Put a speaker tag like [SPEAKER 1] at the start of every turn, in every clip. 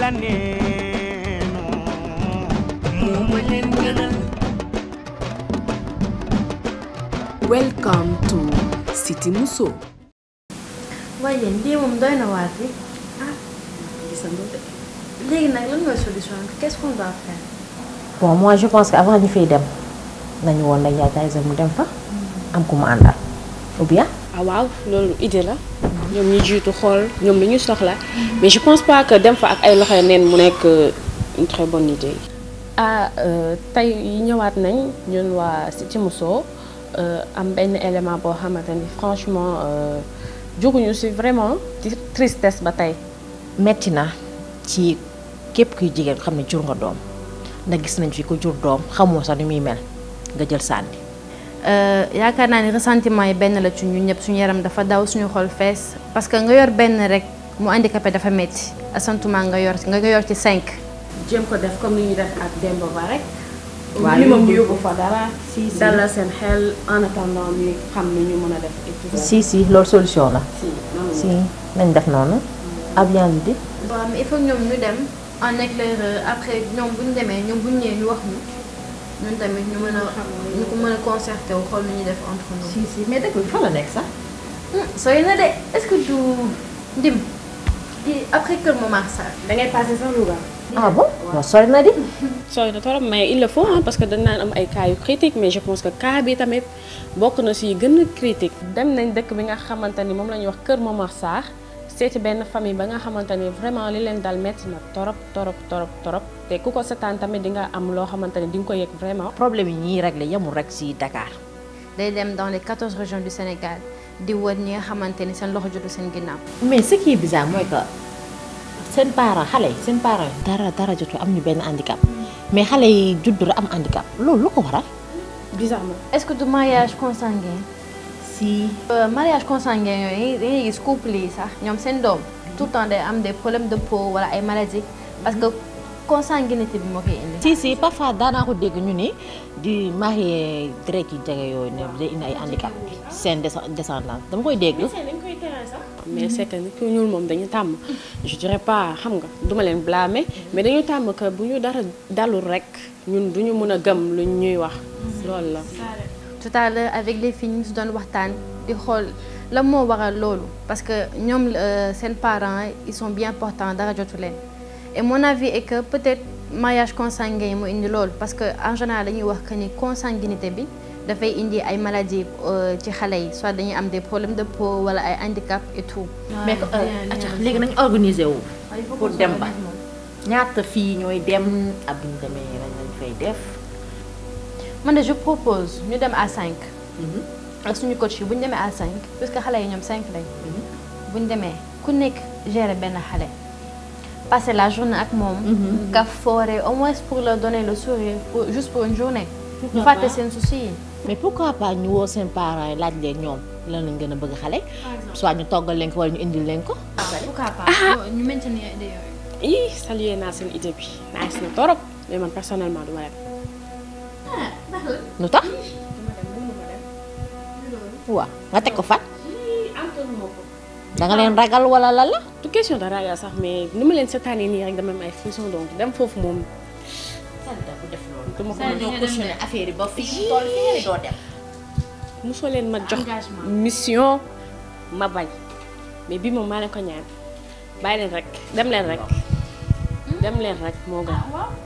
[SPEAKER 1] la neenu moo ma leen gënal
[SPEAKER 2] Welcome to City Muso.
[SPEAKER 3] waaye yéen lii moom doy na waar bi ah léegi nag lan mooy solution bi qu'est-ce qu'on doit faire.
[SPEAKER 4] bon moi je pense que avant ñu fay dem nañu woon nag yaay Tyson mu dem fa am ku mu àndal ou bien.
[SPEAKER 5] ah waaw loolu idée la ñoom ñu jiitu xool ñoom lu ñu soxla mais je pense pas que dem fa ak ay loxo neen mu nekk une très bonne idée. ah tey ñëwaat nañ ñun waa Cité Mousso am benn élément boo xamante ni franchement jóguñu ci vraiment ci tristesse ba tey.
[SPEAKER 4] metti na ci képp kuy jigéen xam ne jur nga doom ndax gis nañ fi ko jur doom xamoo sax ni muy mel nga jël sànni.
[SPEAKER 3] yaakaar naa ni ressentiment yi benn la ci ñun ñëpp suñu yaram dafa daw suñu xol fees parce que nga yor benn rek mu handicapé dafa metti asantuma nga yor nga yor ci cinq.
[SPEAKER 5] jéem ko def comme ni ñuy def ak Demba Ba rek.
[SPEAKER 4] waaw
[SPEAKER 5] li moom
[SPEAKER 4] yóbbu
[SPEAKER 5] ñu yóbbu fa dara.
[SPEAKER 4] si si
[SPEAKER 5] dalal seen xel en attendant ñu xam ni ñu mën a def et tout ça.
[SPEAKER 4] si si loolu solution la.
[SPEAKER 5] si noonu
[SPEAKER 4] si nañ def noonu. à bien l'idée.
[SPEAKER 3] waaw mais il faut ñoom ñu dem en éclaireur après ñoom bu ñu demee ñoom bu ñu ñëwee ñu wax ñu ñun tamit ñu mën a ñu ko mën a concerté wu xool lu ñuy def entre nous.
[SPEAKER 4] si si mais dëkk bi fa la nekk sax.
[SPEAKER 3] sooy na de est-ce que du ndim di après Kër Momar Sarr.
[SPEAKER 5] da ngay passé sax Louga.
[SPEAKER 4] ah bon non sori na di.
[SPEAKER 5] sooy na torop mais il le faut hein, parce que dañ naan am ay cas yu critique mais je pense que cas bi tamit bokk na si gën a critique dem nañ dëkk bi nga xamante ni moom la ñuy wax Kër Momar Sarr seeti benn famille ba nga xamante ni vraiment li leen dal metti na torop torop torop torop te ku ko setaan tamit di nga am loo xamante ni di nga ko yëg vraiment.
[SPEAKER 4] problème yi ñuy réglé yemul rek si Dakar.
[SPEAKER 3] day dem dans les 14 régions du Sénégal di wër ñi nga xamante ni seen loxo jotu seen ginnaaw.
[SPEAKER 4] mais ce qui est bizarre mooy que seen parents xale yi seen parents yi dara dara jotu am ñu benn handicap mais xale yi judd rek am handicap loolu lu ko waral.
[SPEAKER 5] bizarrement.
[SPEAKER 3] est-ce que du mariage consanguin.
[SPEAKER 4] si.
[SPEAKER 3] mariage consanguin yooyu da ngay gis couple yi sax ñoom seen doom tout le temps day am des problèmes de peau wala ay maladies parce que consanguinité bi moo koy indi.
[SPEAKER 4] si si parfois daanaa ko dégg ñu ni di marié deret yi jege yooyu ne day indi ay handicap seen descendance dama koy dégg.
[SPEAKER 5] mais c'est que nit ku ñuul moom dañu tàmm je dirais pas xam nga duma leen blâmer mais dañu tàmm que bu ñu dara dalul rek ñun duñu mën a gëm lu ñuy wax loolu la.
[SPEAKER 3] tout à l'heure avec les filles ñu si doon waxtaan di xool lan moo waral loolu parce que ñoom seen parents ils sont bien portants dara jotu leen et mon avis est que peut-être mariage consanguin yi mu indi loolu parce que en général dañuy wax que ni consanguinité bi dafay indi ay maladies ci xale yi soit dañuy am des problèmes de peau wala ay handicap et tout.
[SPEAKER 4] mais acca léegi nañu organiser wu. pour dem ba ñaata fii ñooy dem ak bu ñu demee lañ lañ fay def.
[SPEAKER 3] man de je propose ñu dem à 5. ak suñu coach yi bu ñu demee à 5 puisque xale yi ñoom 5 lañ. bu ñu demee ku nekk gérer benn xale. passer la journée ak moom. nga foore au moins pour leur donner le sourire pour juste pour une journée. ñu fàtte seen souci yi.
[SPEAKER 4] mais pourquoi pas ñu woo seen parents yi laaj leen ñoom lan lañ gën a bëgg xale. soit ñu toggal leen ko wala ñu indil leen ko.
[SPEAKER 3] pourquoi pas ñu maintenir idée yooyu.
[SPEAKER 5] ii salué naa seen idée bi nice na torop mais man personnellement duma dem.
[SPEAKER 4] lu tax. waaw nga teg ko fan. da nga leen ragal wala lan la.
[SPEAKER 5] du question de ragal sax mais ni ma leen seetaanee nii rek dama am ay frisson donc dem foofu moom. dama ko
[SPEAKER 4] ñoo cautionné affaire yi ba fii toll fi nga ne doo dem.
[SPEAKER 5] mosoo leen ma jox mission ma bañ mais bii moom maa leen ko ñaan bàyyi leen rek dem leen rek dem leen rek moo gën.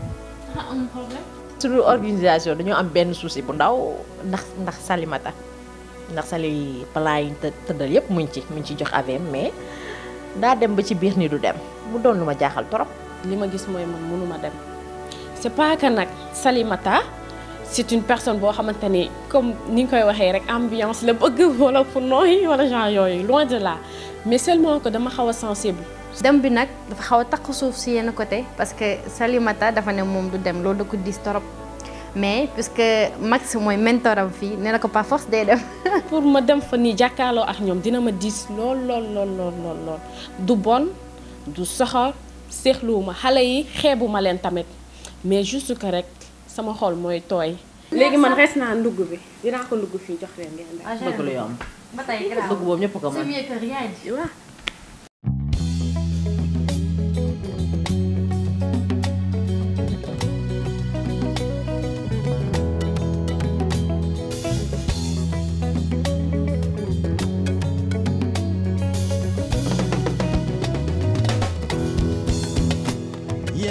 [SPEAKER 4] sur organisation dañoo am benn souci bu ndaw ndax ndax Salimata ndax Sali plan yi të tëddal yépp muñ ci muñ ci jox AVM mais daa dem ba ci biir ni du dem mu doon lu ma jaaxal trop.
[SPEAKER 5] li ma gis mooy man mënuma dem c'est pas que nag Salimata c'est une personne boo xamante ni comme ni nga koy waxee rek ambiance la bëgg wala fu nooy wala genre yooyu loin de là mais seulement que dama xaw a sensible.
[SPEAKER 3] dem bi nag dafa xaw a takk suuf si yenn côté parce que Salimata dafa ne moom du dem loolu da ko diis torop mais puisque Max mooy mentoram fii nee na ko par force day dem.
[SPEAKER 5] pour ma dem fa nii jàkkaarloo ak ñoom dina ma diis lool lool lool lool lool lool du bon du soxor seexluwuma xale yi xeebuma leen tamit mais juste que rek sama xol mooy tooy. léegi man res naa ndugg bi dinaa ko ndugg fii jox leen ngeen def.
[SPEAKER 4] bëgg lu yomb.
[SPEAKER 3] ba tey grave
[SPEAKER 4] bëgg boobu ñëpp ko mën.
[SPEAKER 3] c'est mieux que rien.
[SPEAKER 5] waaw.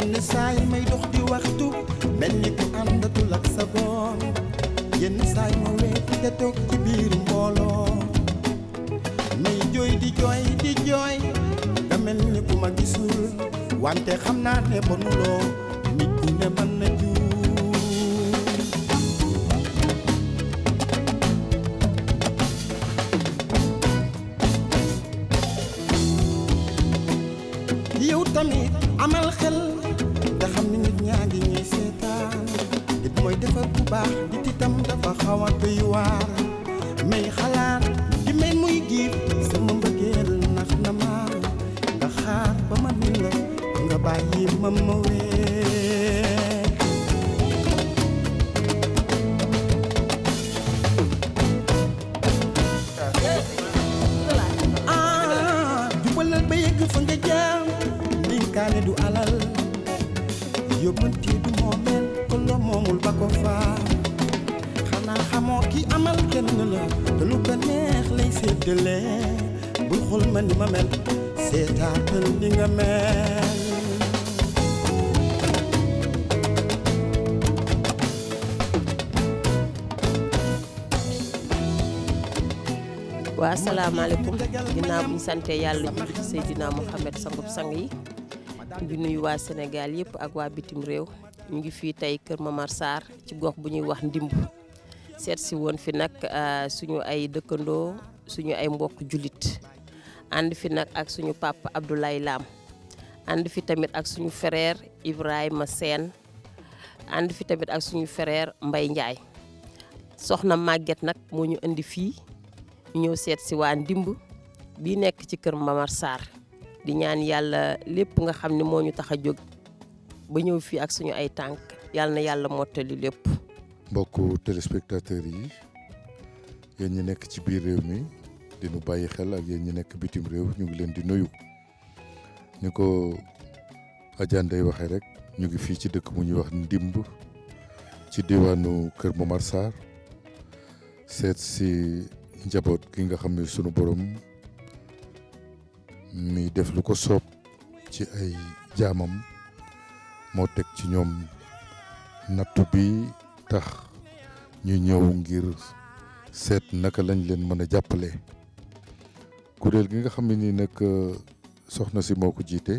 [SPEAKER 1] yenn saa yi may dox di waxtu mel ni ku àndatul ak sa boom yenn saa yi ma weeti te toog ci biir mbooloo may jooy di jooy di jooy nga mel ni ku ma gisul wante xam naa ne bonuloo nit ku ne mën na juum yow tamit amal xel nga xam ni nit ñaa ngi ñuy seetaan nit mooy defar bu baax nit itam dafa xaw a doy waar may xalaat di mel muy giif sama mbëggeel nax na ma nga xaar ba ma ni la nga bàyyi ma ma wee ah jubalal ba yegg fa nga jaam ndinkaane du alal yóbbante du moomeel ko loo moomul ba ko faa xanaa xamoo ki amal kenn la te lu ko neex lay séddale bul xool ma ni ma mel seetaatal ni nga mel
[SPEAKER 6] waa asalaamaaleykum ginnaaw bu ñu santee yàlla julli ci Seydina Mouhamed sangub sang yi di nuyu waa Sénégal yëpp ak waa bitim réew ñu ngi fii tey Kër Mamar Sarr ci gox bu ñuy wax ndimb seet si woon fi nag ah, suñu ay dëkkandoo suñu ay mbokk jullit ànd fi nag ak suñu papa Abdoulaye Lam ànd fi tamit ak suñu frère Ibrahima Sène ànd fi tamit ak suñu frère Mbaye Ndiaye soxna Maguette nag moo ñu indi fii ñu ñëw seet si waa ndimb bi nekk ci kër Mamar Sarr di ñaan yàlla lépp nga xam ne moo ñu tax a jóg ba ñëw fii ak suñu ay tànk yàlla na yàlla mottali lépp.
[SPEAKER 7] mbokku téléspectateurs yi yéen ñi nekk ci biir réew mi di nu bàyyi xel ak yéen ñi nekk bitim réew ñu ngi leen di nuyu ni ko Adja Ndeye waxee rek ñu ngi fii ci dëkk bu ñuy wax ndimb ci diwaanu Kër Momar Sarr seet si njaboot gi nga xam ne sunu borom mi def lu ko soob ci ay jaamam moo teg ci ñoom nattu bi tax ñu ñëw ngir seet naka lañ leen mën a jàppale kuréel gi nga xam ne nii nag soxna si moo ko jiite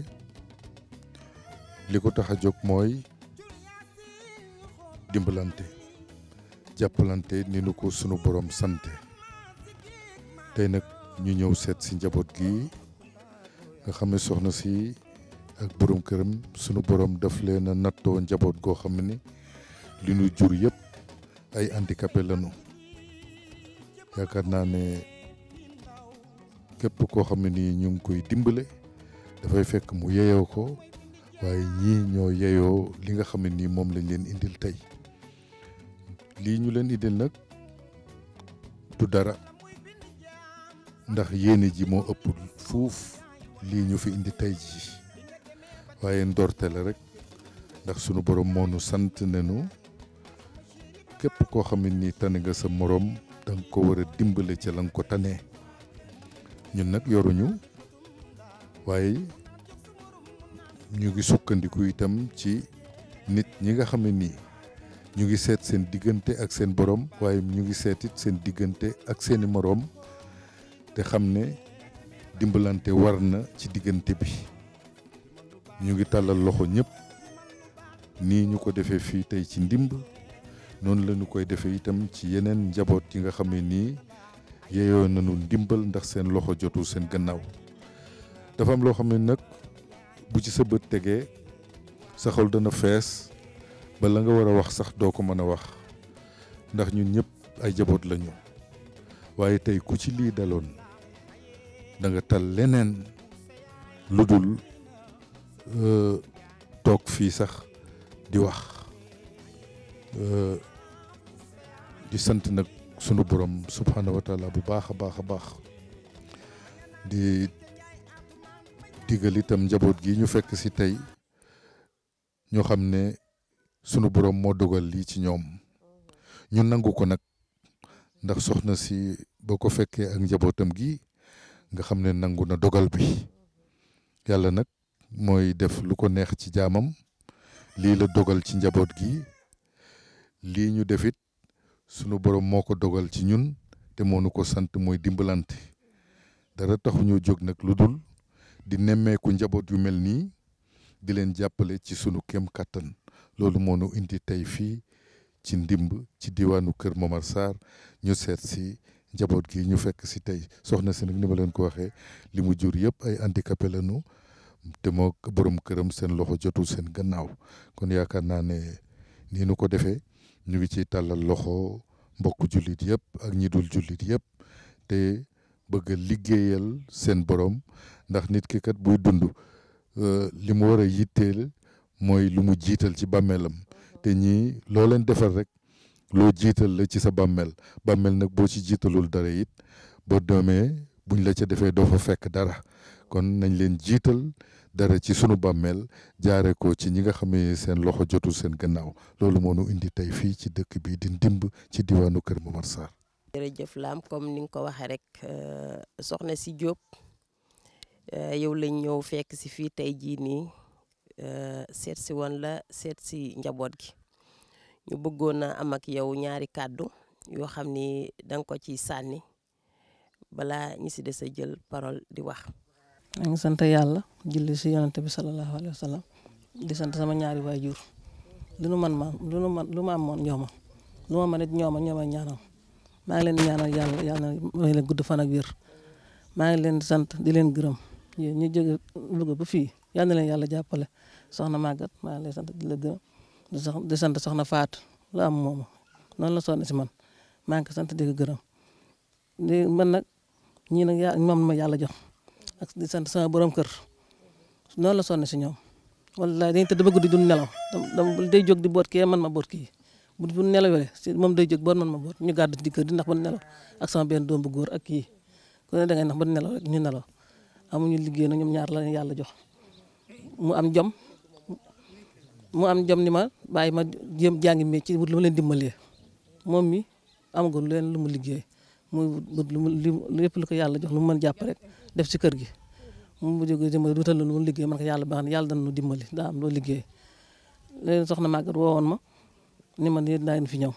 [SPEAKER 7] li ko tax a jóg mooy dimbalante jàppalante ni nu ko sunu borom sante tey nag ñu ñëw seet si njaboot gi nga xam ne soxna si ak borom këram sunu borom daf leen a nattoo njaboot goo xam ne ni li nu jur yëpp ay handicapé lañu yaakaar naa ne képp koo xam ne nii ñu ngi koy dimbale dafay fekk mu yeyoo ko waaye ñii ñoo yeyoo li nga xam ne nii moom lañ leen indil tey lii ñu leen indil nag du dara ndax yéene ji moo ëpp fuuf lii ñu fi indi tey ji waaye ndorte la rek ndax sunu borom moo nu sant nañu képp koo xam ne nii tane nga sa morom da nga ko war a dimbale ca la nga ko tanee ñun nag yoruñu waaye ñu ngi sukkandiku itam ci nit ñi nga xam ne nii ñu ngi seet seen diggante ak seen borom waaye ñu ngi seetit seen diggante ak seeni moroom te xam ne dimbalante war na ci diggante bi ñu ngi tàllal loxo ñëpp nii ñu ko defee fii tey ci ndimb noonu la ñu koy defee itam ci yeneen njaboot yi nga xam ne nii yeeyoo nañu ndimbal ndax seen loxo jotul seen gannaaw dafa am loo xam ne nag bu ci sa bët tegee sa xol dana fees ba la nga war a wax sax doo ko mën a wax ndax ñun ñëpp ay jaboot lañu waaye tey ku ci lii daloon da nga tal leneen lu dul toog fii sax di wax di sant nag sunu borom subhanahu wa taala bu baax a baax a baax di digal itam njaboot gi ñu fekk si tey ñoo xam ne sunu borom moo dogal lii ci ñoom ñu nangu ko nag ndax soxna si boo ko fekkee ak njabootam gi nga xam ne nangu na dogal bi yàlla nag mooy def lu ko neex ci jaamam lii la dogal ci njaboot gi lii ñu defit sunu borom moo ko dogal ci ñun te moo nu ko sant mooy dimbalante dara taxu ñoo jóg nag lu dul di nemmeeku njaboot yu mel nii di leen jàppale ci sunu kem kàttan loolu moo nu indi tey fii ci ndimb ci diwaanu Kër Momar Sarr ñu seet si njaboot gi ñu fekk si tey soxna si nag ni ma leen ko waxee li mu jur yëpp ay handicapé lañu te moo borom këram seen loxo jotul seen gannaaw kon yaakaar naa ne nii nu ko defee ñu ngi ciy tàllal loxo mbokku jullit yëpp ak ñi dul jullit yëpp te bëgg a liggéeyal seen borom ndax nit ki kat buy dund li mu war a yitteel mooy lu mu jiital ci bàmmeelam te ñii loo leen defal rek loo jiital la ci sa bàmmeel bàmmeel nag boo ci jiitalul dara it boo demee buñ la ca defee doo fa fekk dara kon nañ leen jiital dara ci sunu bàmmeel jaare ko ci ñi nga xam ne seen loxo jotul seen gannaaw loolu moo nu indi tey fii ci dëkk bi di ndimb ci diwaanu Kër Momar Sarr.
[SPEAKER 6] jërëjëf Lam comme ni nga ko waxee rek soxna si Diop yow lañ ñëw fekk si fii tey jii nii seet si woon la seet si njaboot gi ñu bëggoon a am ak yow ñaari kàddu yoo xam ni da nga ko ciy sànni balaa ñi si des a jël parole di wax.
[SPEAKER 8] maa ngi sant yàlla julli si yonante bi sallallahu alayhi wa sallam di sant sama ñaari waajur lu nu man ma lu nu man lu ma amoon ñooma lu ma mën it ñooma ñooma ñaanal maa ngi leen di ñaanal yàlla yàlla may leen gudd fan ak wér maa ngi leen di sant di leen gërëm yéen ñu jóge Louga ba fii yal na leen yàlla jàppale soxna Maguette maa ngi lay sant di la gërëm di sax di sant soxna Faat lu am mooma noonu la sonn si man maa ngi ko sant di ko gërëm di man nag ñii nag yaa moom ma yàlla jox ak di sant sama borom kër noonu la sonn si ñoom wallaay dañuy tëdd ba guddi du nelaw dama day jóg di boot kii man ma boot kii bu bu nelawee si moom day jóg boot man ma boot ñu gàddu ci kër di ndax ba nelaw ak sama benn doom bu góor ak kii ku ne dangay ndax ba nelaw rek ñu nelaw amuñu liggéey na ñoom ñaar la yàlla jox mu am jom mu am jom ni ma bàyyi ma jéem jàngi métier wut lu ma leen dimbalee moom mi amagul leen lu mu liggéey muy wut lu mu lépp lu ko yàlla jox lu mu mën jàpp rek def si kër gi mu jóge dimbali dutal lu mu liggéey man ko yàlla baax na yàlla dana nu dimbali daa am loo liggéey léegi soxna Maguette woowoon ma ni ma nii naa leen fi ñëw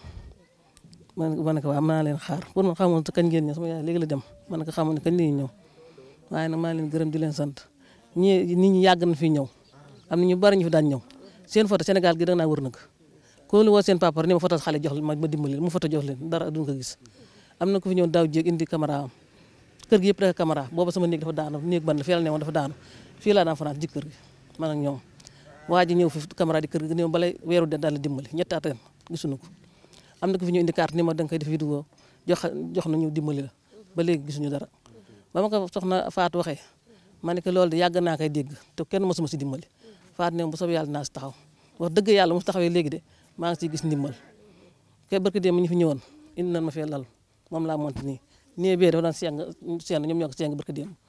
[SPEAKER 8] man ma ne ko waaw mën naa leen xaar pour man xamoon kañ ngeen ñëw sama yaay léegi la dem ma ne ko xamoon ne kañ la ñuy ñëw waaye nag maa leen gërëm di leen sant ñii nit ñi yàgg na fi ñëw am na ñu bari ñu fi daan ñëw seen photo Sénégal gi da naa wër nag ko lu woo seen papa ni ma photo xale jox ma ma dimbali mu photo jox leen dara duñ ko gis am na ku fi ñëw daaw jéeg indi caméra am kër gi yëpp dafa caméra booba sama néeg dafa daanu néeg ban la fii la ne woon dafa daanu fii laa daan fanaan ci kër gi man ak ñoom waa ji ñëw fi caméra di kër gi ni balay weeru de daal la dimbali ñetti at ren gisuñu ko am na ku fi ñëw indi carte ni ma da nga koy def vidéo jox jox na ñu dimbali la ba léegi gisuñu dara ba ma ko soxna Fatou waxee ma ne que loolu de yàgg naa koy dégg te kenn mosuma si dimbali Fatou ne bu soobee yàlla naa si taxaw wax dëgg yàlla mu taxawee léegi de maa ngi siy gis ndimbal ke barki dem ñu fi ñëwoon indi nañ ma fee lal moom laa monti nii nii bee dafa daan seng seen ñoom ñoo ko seng barki dem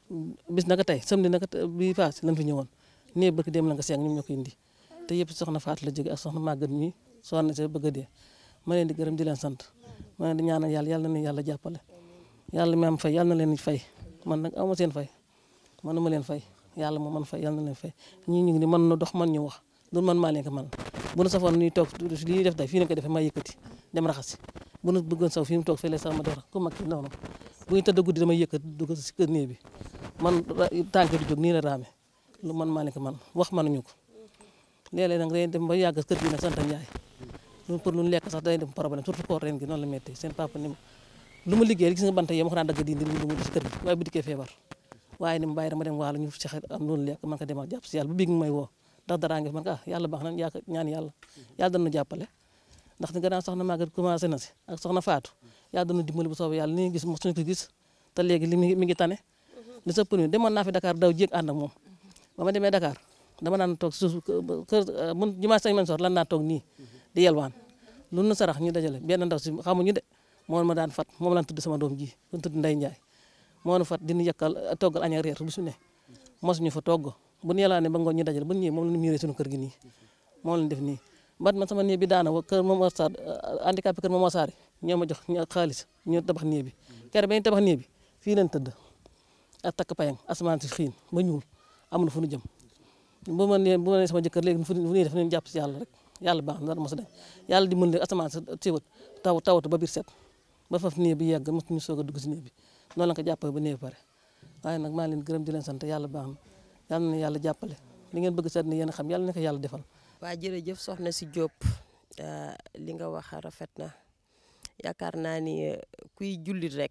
[SPEAKER 8] bis naka tey samedi naka bi paas lañ fi ñëwoon nii barki dem la nga seng ñoom ñoo ko indi te yëpp soxna Fatou la jóge ak soxna Maguette mi soxna si bëgg a dee ma leen di gërëm di leen sant ma leen di ñaanal yàlla yàlla na yàlla jàppale yàlla mi am fay yàlla na leen fay man nag aw ma seen fay man ma leen fay yàlla moo man fay yàlla na leen fay ñii ñu ngi ni mën na dox man ñu wax loolu man maa leen ko man bu nu safoon ñuy toog li ñuy def day fii lañ ko defee maa yëkkati dem raxasi bu nu bëggoon saw fii mu toog fii la sax ma def ku mag ki noonu bu ñu tëdd guddi damay yëkkati dugg si kër néeg bi man tànk du jóg nii la raame lu man maa leen ko man wax mënuñu ko léeg-léeg nag day dem ba yàgg kër gi nag sant Njaay lu pour lu lekk sax day dem problème surtout koor ren gi noonu la métti seen papa ni lu ma liggéey gis nga banta yee ma ko daan dagg dindi lu mu gis kër gi waaye bu dikkee feebar waaye ni mu bàyyi dama dem waalo ñu ci am loolu lekk man ko demal jàpp si yàlla bu biig may woo ndax daraa ngi fi man ko ah yàlla baax na yaaka ñaan yàlla yàlla dana jàppale ndax ni gannaaw soxna Maguette commencé na si ak soxna Fatou yàlla dana dimbali bu soobee yàlla ni gis mo suñu ko gis te léegi li mi ngi tane li sëpp ni demoon naa fi Dakar daw jéeg ànd ak moom ba ma demee Dakar dama naan toog suuf kër mun jumaa sañ man sor lan naa toog nii di yelwaan lu nu sarax ñu dajale benn ndaw si xamuñu de moo ma daan fat moom lan tudd sama doom ji ku tudd Ndey Njaay moo nu fat dinu yàkkal toggal añ ak reer bu su ne mosuñu fa togg bu ñu yàlla ne ba ngoon ñu dajale bu ñu ñëwee moom la ñu miiree suñu kër gi nii moom lañ def nii bat man sama néeg bi daana kër Momar Sarr handicapé kër Momar Sarr ñoo ma jox xaalis ñu tabax néeg bi kere ba ñu tabax néeg bi fii leen tëdd ak takk payang asamaan si xiin ba ñuul amul fu ñu jëm bu ma nee bu ma nee sama jëkkër léegi fu ñuy def nañu jàpp si yàlla rek yàlla baax na dara mos a dañ yàlla di mën leen asamaan sa téewat taw tawatu ba biir set ba faf néeg bi yegg mos ñu soog a dugg si néeg bi noonu la ko jàppale ba néeg bi pare waaye nag maa leen gërëm di leen sant yàlla baax na yàlla na yàlla jàppale li ngeen bëgg seet ni yéen a xam yàlla na ko yàlla defal
[SPEAKER 6] waa jërëjëf soxna si Diop li nga wax rafet na yaakaar naa ni kuy jullit rek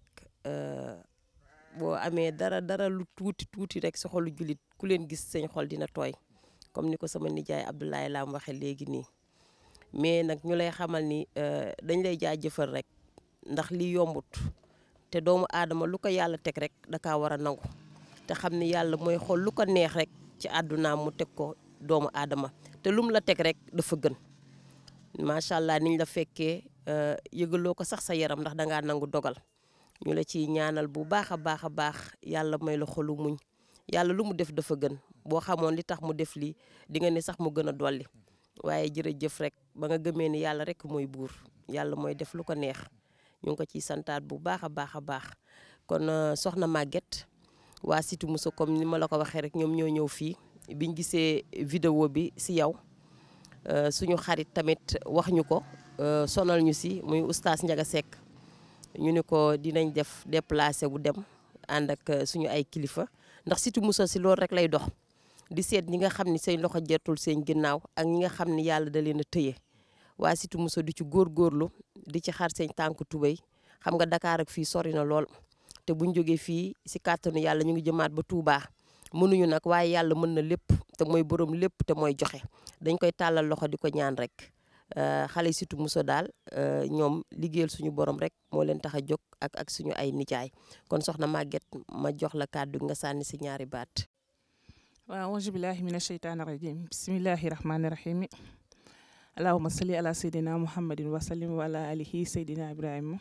[SPEAKER 6] boo amee dara dara lu tuuti tuuti rek sa xolu jullit ku leen gis seen xol dina tooy comme ni ko sama nijaay Abdoulaye Lam waxee léegi nii mais nag ñu lay xamal ni dañ lay jaajëfal rek ndax li yombut te doomu aadama lu ko yàlla teg rek da kaa war a nangu te xam ni yàlla mooy xool lu ko neex rek ci àddunaam mu teg ko doomu aadama te lum la teg rek dafa gën macha allah niñ la fekkee yëgaloo ko sax sa yaram ndax dangaa nangu dogal ñu la ciy ñaanal bu baax a baax a baax yàlla may la xolu muñ yàlla lu mu def dafa gën boo xamoon li tax mu def lii di nga ne sax mu gën a dolli waaye jërëjëf rek ba nga gëmee ni yàlla rek mooy buur yàlla mooy def lu ko neex ñu ngi ko ciy santaat bu baax a baax a baax kon soxna Maguette waa Cité Mousso comme ni ma la ko waxee rek ñoom ñoo ñëw fii biñ gisee vidéo bi si yow suñu xarit tamit wax ñu ko sonal ñu si muy oustaz Ndiaga Seck ñu ne ko dinañ def déplacé bu dem ànd ak suñu ay kilifa ndax Cité Mousso si loolu rek lay dox di seet ñi nga xam ni seen loxo jotul seen ginnaaw ak ñi nga xam ni yàlla da leen a tëye waa Cité Mousso di ci góorgóorlu di ci xar seen tànk tubéy xam nga Dakar ak fii sori na lool te buñ jógee fii si kàttanu yàlla ñu ngi jëmaat ba Touba mënuñu nag waaye yàlla mën na lépp te mooy borom lépp te mooy joxe dañ koy tàllal loxo di ko ñaan rek xale yi Cité Mousso daal ñoom liggéeyal suñu borom rek moo leen tax a jóg ak ak suñu ay nijaay kon soxna Maguette ma jox la kàddu nga sànni si ñaari baat.
[SPEAKER 9] waaw auzu billahi mina sheytaani rajim bismillahi rahmaani rahim allahuma salli ala seydina muhammadin wa sallim wa ala alihi seydina ibrahima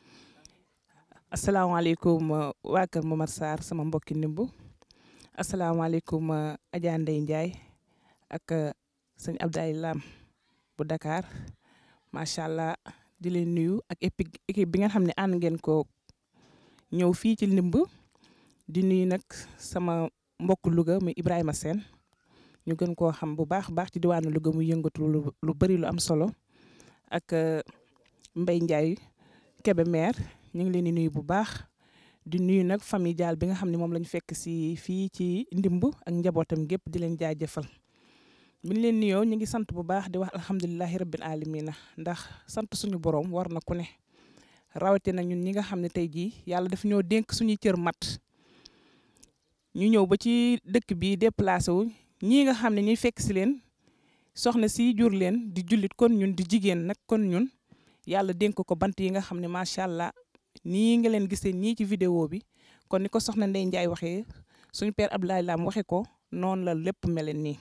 [SPEAKER 9] asalaamaaleykum waa kër Momar Sarr sama mbokki ndimb asalaamaaleykum Adja Ndeye Ndiaye ak sëñ Abdoulaye Lam bu Dakar macha allah di leen nuyu ak équipe bi nga xam ne ànd ngeen ko ñëw fii ci ndimb di nuyu nag sama mbokk Louga muy Ibrahima Sène ñu gën koo xam bu baax baax ci diwaanu Louga muy yëngatu lu lu bëri lu am solo ak Mbaye Ndiaye Kébé maire ñu ngi leen di nuyu bu baax di nuyu nag famille Dial bi nga xam ne moom la ñu fekk si fii ci ndimb ak njabootam gépp di leen jaajëfal bi ñu leen nuyoo ñu ngi sant bu baax di wax alhamdulilahi rabbil alamina ndax sant suñu borom war na ku ne rawatina ñun ñi nga xam ne tey jii yàlla daf ñoo dénk suñuy cër mat ñu ñëw ba ci dëkk bi déplacé wu ñii nga xam ne ñuy fekk si leen soxna si jur leen di jullit kon ñun di jigéen nag kon ñun yàlla dénk ko bant yi nga xam ne macha allah nii nga leen gisee ñii ci vidéo bi kon ni ko soxna Ndeye Ndiaye waxee suñu père Abdoulaye Lam waxe ko noonu la lépp meleen nii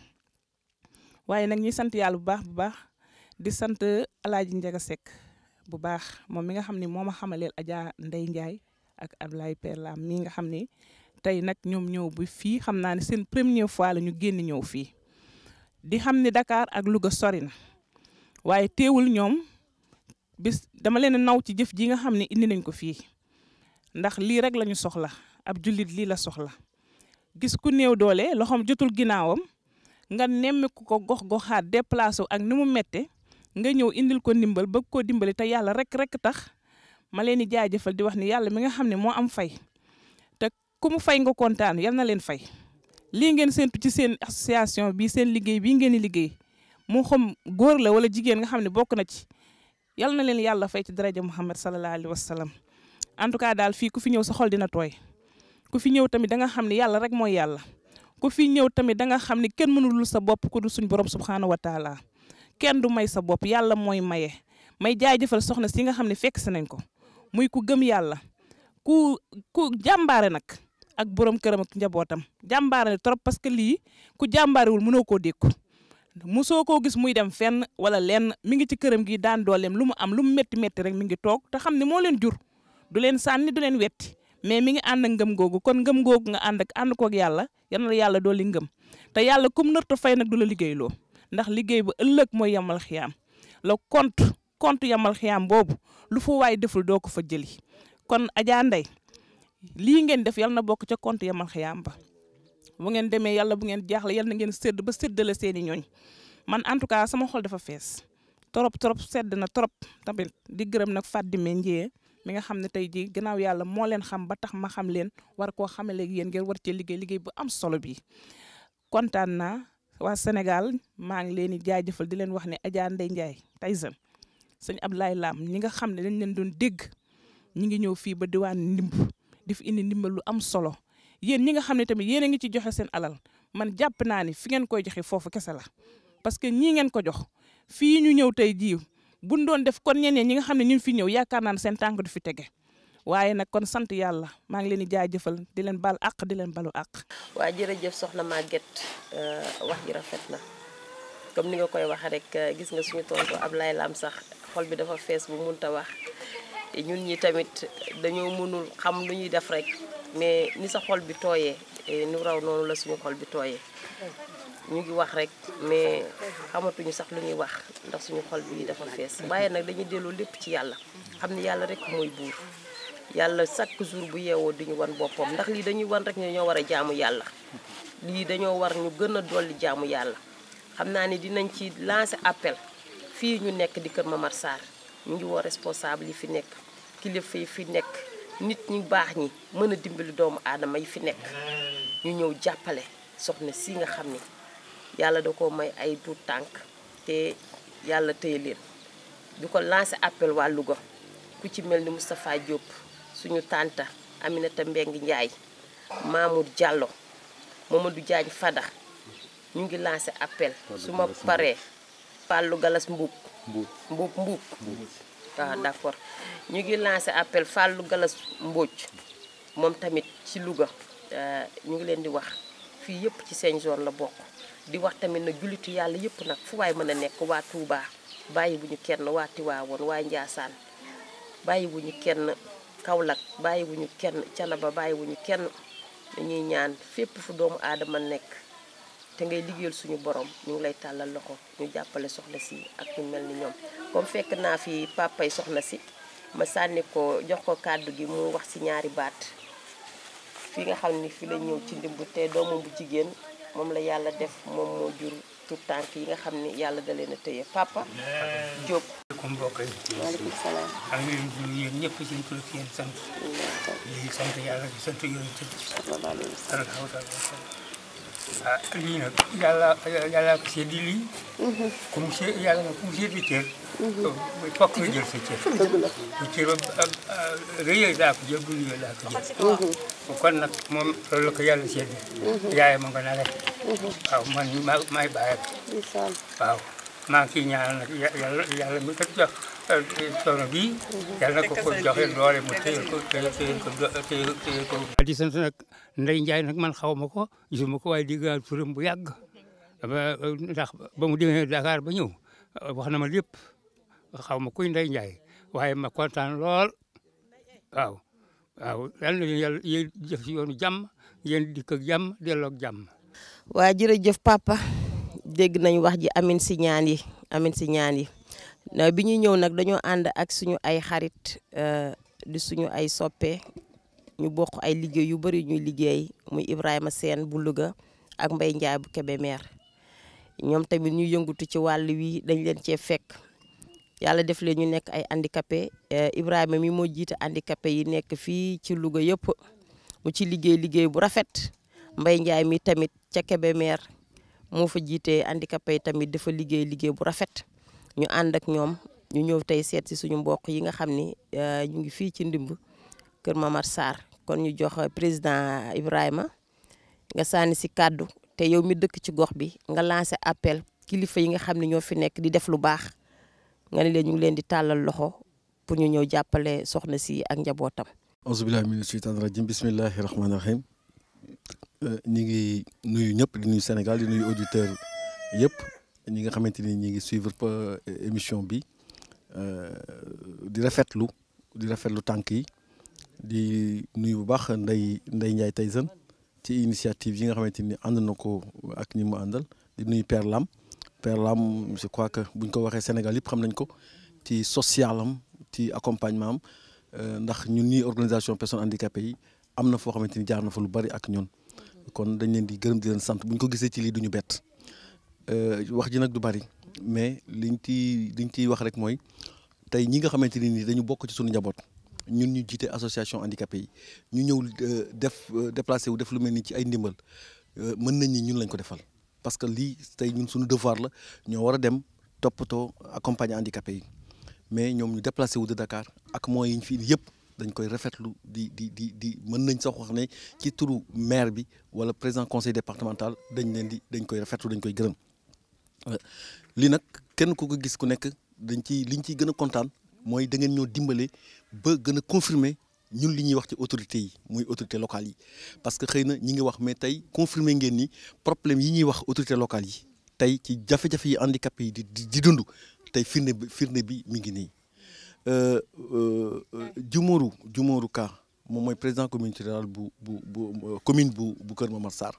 [SPEAKER 9] waaye nag ñuy sant yàlla bu baax bu baax di sant Alaaji Ndiaga Seck bu baax moom mi nga xam ne moo ma xamaleel Adja Ndeye Ndiaye ak Abdoulaye père Lam mii nga xam ne tey nag ñoom ñëw bi fii xam naa ne seen première fois la ñu génn ñëw fii di xam ne Dakar ak Louga sori na waaye teewul ñoom bis dama leen naw ci jëf ji nga xam ne indi nañ ko fii ndax lii rek la ñu soxla ab jullit lii la soxla gis ku néew doole loxoom jotul ginnaawam nga nemmeeku ko gox goxaat déplacé wu ak ni mu mette nga ñëw indil ko ndimbal bëgg koo dimbali te yàlla rek rek tax ma leen di jaajëfal di wax ni yàlla mi nga xam ne moo am fay te ku mu fay nga kontaan yal na leen fay. lii ngeen séntu ci seen association bi seen liggéey bii ngeen di liggéey moo xam góor la wala jigéen nga xam ne bokk na ci yal na leen yàlla fay ci daraja Muhammad sallallahu alayhi wa sallam en tout cas daal fii ku fi ñëw sa xol dina tooy ku fi ñëw tamit da nga xam ne yàlla rek mooy yàlla ku fi ñëw tamit da nga xam ne kenn mënulul sa bopp ku du suñ borom subxanahu wa taala kenn du may sa bopp yàlla mooy maye may jaajëfal soxna si nga xam ne fekk si nañ ko muy ku gëm yàlla ku ku jàmbaare nag. ak borom këram ak njabootam jàmbaare trop parce que lii ku jàmbaarewul mënoo koo dékku mosoo koo gis muy dem fenn wala lenn mi ngi ci këram gi daan dooleem lu mu am lu mu métti métti rek mi ngi toog te xam ne moo leen jur du leen sànni du leen wetti mais mi ngi ànd ak ngëm googu kon ngëm googu nga ànd ak ànd koog yàlla yal na yàlla dooli ngëm te yàlla kum nërta fay nag du la liggéeyloo ndax liggéey ba ëllëg mooy yamal xiyaam la compte compte yamal xiyaam boobu lu fa waay deful doo ko fa jëli kon Adja Ndeye lii ngeen def yal na bokk ca compte yamal xiyaam ba bu ngeen demee yàlla bu ngeen jaaxle yàlla na ngeen sédd ba séddale seeni ñooñ man en tout cas sama xol dafa fees trop trop sedd na trop tamit di gërëm nag Fadime Ndiaye mi nga xam ne tey jii gannaaw yàlla moo leen xam ba tax ma xam leen war koo xamale yéen ngeen war cee liggéey liggéey bu am solo bi kontaan naa waa Sénégal maa ngi leen di jaajëfal di leen wax ne Adja Ndeye Ndiaye Tyson sëñ Abdoulaye Lam ñi nga xam ne dañ leen doon dégg ñi ngi ñëw fii ba diwaan ndimb di fi indi ndimbal lu am solo yéen ñi nga xam ne tamit yéen a ngi ci joxe seen alal man jàpp naa ni fi ngeen koy joxe foofu kese la parce que ñii ngeen ko jox fii ñu ñëw tey jii buñ doon def kon ñeneen ñi nga xam ne ñu fi ñëw yaakaar naa ne seen tànk du fi tege waaye nag kon sant yàlla maa ngi leen di jaajëfal di leen bal àq di leen balu àq.
[SPEAKER 6] waa jërëjëf soxna Maguette wax ji rafet na comme ni nga koy waxee rek gis nga suñu tontu Ablaye Lam sax xol bi dafa fees bu munta wax ñun ñi tamit dañoo mënul xam lu ñuy def rek mais ni sa xol bi tooyee nu raw noonu la suñu xol bi tooyee ñu ngi wax rek mais xamatuñu sax lu ñuy wax ndax suñu xol bi dafa fees waaye nag dañuy delloo lépp ci yàlla xam ne yàlla rek mooy buur yàlla chaque jour bu yeewoo di ñu wan boppam ndax lii dañuy wan rek ne dañoo war a jaamu yàlla lii dañoo war ñu gën a dolli jaamu yàlla xam naa ni dinañ ci lancer appel fii ñu nekk di Kër Mamar Sarr ñu ngi woo responsable yi fi nekk kilifa yi fi nekk nit ñi baax ñi mën a dimbali doomu aadama yi fi nekk ñu ñëw jàppale soxna si nga xam ni yàlla da ko may ay tuut tànk te yàlla téye leen di ko lancer appel waa Louga ku ci mel ni Moustapha Diop suñu tànta Aminata Mbeng Njaay Mamour Diallo Mamadou Diagne Fada ñu ngi lancé appel su ma paree Fallou Galas Mbuub Mbuub Mbuub waaw d'accord ñu ngi lancé appel Fallou Galas Mbóoj moom tamit ci Louga ñu ngi leen di wax fii yëpp ci seen zone la bokk di wax tamit na jullitu yàlla yëpp nag fu waay mën a nekk waa Touba bàyyi bu ñu kenn waa Tiwaawoon waa Njaasaan bàyyi bu ñu kenn Kaolack bàyyi wu ñu kenn Canaba bàyyi wu ñu kenn dañuy ñaan fépp fu doomu aadama nekk te ngay liggéeyal suñu borom ñu ngi lay tàllal loxo ñu jàppale soxna si ak ñu mel ni ñoom comme fekk naa fi papay soxna si ma sànni ko jox ko kàddu gi mu wax ci ñaari baat fi nga xam ni fi la ñëw ci ndimbu te doomam bu jigéen moom la yàlla def moom moo jur tout tànk yi nga xam ni yàlla da leen a tëye papa Diop
[SPEAKER 10] comme mbokk yi
[SPEAKER 6] maaleykum salaam
[SPEAKER 10] maa ngi leen di nuyu yéen ñëpp seen tur ak seen sant di sant yàlla di sant yonent bi sallallahu alayhi wa sallam ah lii nag yàlla yàlla ko seddi lii ku mu see yàlla nag ku mu seddi cër fokk nga jël sa cër bu cër rëyee daa ko jël bu rëyee daa ko jël kon nag moom loolu la ko yàlla seddi yaay ma nga na rek waaw man ma may bàyyam waaw maa ngi ciy ñaanal nag yàlla yàlla mi ko jox coono bii yàlla na ko ko joxe doole mu téye ko téye téye ko téye téye ko. di sant nag Ndeye Ndiaye nag man xaw ma ko gisuma ko waaye dégg naa turam bu yàgg ba ndax ba mu demee Dakar ba ñëw wax na ma lépp xaw ma kuy Ndeye Ndiaye waaye ma kontaan lool waaw waaw yal na yàlla yéen jëf si yoonu jàmm yéen dikk ak jàmm delloo ak jàmm.
[SPEAKER 6] waa jërëjëf papa dégg nañ wax ji amin si ñaan yi amin si ñaan yi bi ñuy ñëw nag dañoo ànd ak suñu ay xarit di suñu ay soppe ñu bokk ay liggéey yu bari ñuy liggéey muy Ibrahima Sène bu Louga ak Mbaye Ndiaye bu Kébémer ñoom tamit ñu yëngutu ci wàll wi dañ leen cee fekk yàlla def leen ñu nekk ay handicapé Ibrahima mi moo jiite handicapé yi nekk fii ci Louga yëpp mu ci liggéey liggéey bu rafet Mbaye Ndiaye mi tamit ca Kébémer moo fa jiite handicapé yi tamit dafa liggéey liggéey bu rafet ñu ànd ak ñoom ñu ñëw tey seet si suñu mbokk yi nga xam ni ñu ngi fii ci ndimb Kër Mamar Sarr kon ñu jox président Ibrahima nga sànni si kàddu te yow mi dëkk ci gox bi nga lancé appel kilifa yi nga xam ne ñoo fi nekk di def lu baax nga ne leen ñu ngi leen di tàllal loxo pour ñu ñëw jàppale soxna si ak njabootam.
[SPEAKER 11] auzu billahi mina shaytaani rajim bismillahi rahmaani rahim ñi ngi nuyu ñëpp di nuyu Sénégal di nuyu auditeur yëpp ñi nga xamante ni ñi ngi suivre émission bi di rafetlu di rafetlu tànk yi di nuyu bu baax Ndeye Ndeye Ndiaye Tyson ci initiative yi nga xamante ni ànd na ko ak ñi mu àndal di nuyu Père Lam Père Lam je crois que buñ ko waxee Sénégal yëpp xam nañ ko ci social am ci accompagnement am ndax ñun ñii organisation personnes handicapées yi am na foo xamante ni jaar na fa lu bari ak ñun kon dañ leen di gërëm di leen sant bu ñu ko gisee ci lii du ñu bett wax ji nag du bari mais liñ ci liñ ciy wax rek mooy tey ñi nga xamante ni nii dañu bokk ci suñu njaboot ñun ñu jiite association handicapé yi ñu ñëw def déplacé wu def lu mel ni ci ay ndimbal mën nañ ni ñun lañ ko defal parce que lii tey ñun suñu devoir la ñoo war a dem toppatoo accompagner handicapé yi mais ñoom ñu déplacé wu de Dakar ak moyens yi ñu fi yëpp dañ koy rafetlu di di di di mën nañ sax wax ne ci turu maire bi wala président conseil départemental dañ leen di dañ koy rafetlu dañ koy gërëm lii nag kenn ku ko gis ku nekk dañ ci liñ ciy gën a kontaan mooy da ngeen ñoo dimbale ba gën a confirmer ñun li ñuy wax ci autorités yi muy autorités locales yi parce que xëy na ñi ngi wax mais tey confirmer ngeen ni problème yi ñuy wax autorités locales yi tey ci jafe-jafe yi handicapé yi di di dund tey firnde bi firnde bi mi ngi nii Jumóoru Jumóoru Ka moom mooy président communauté rurale bu bu bu commune bu bu Kër Momar Sarr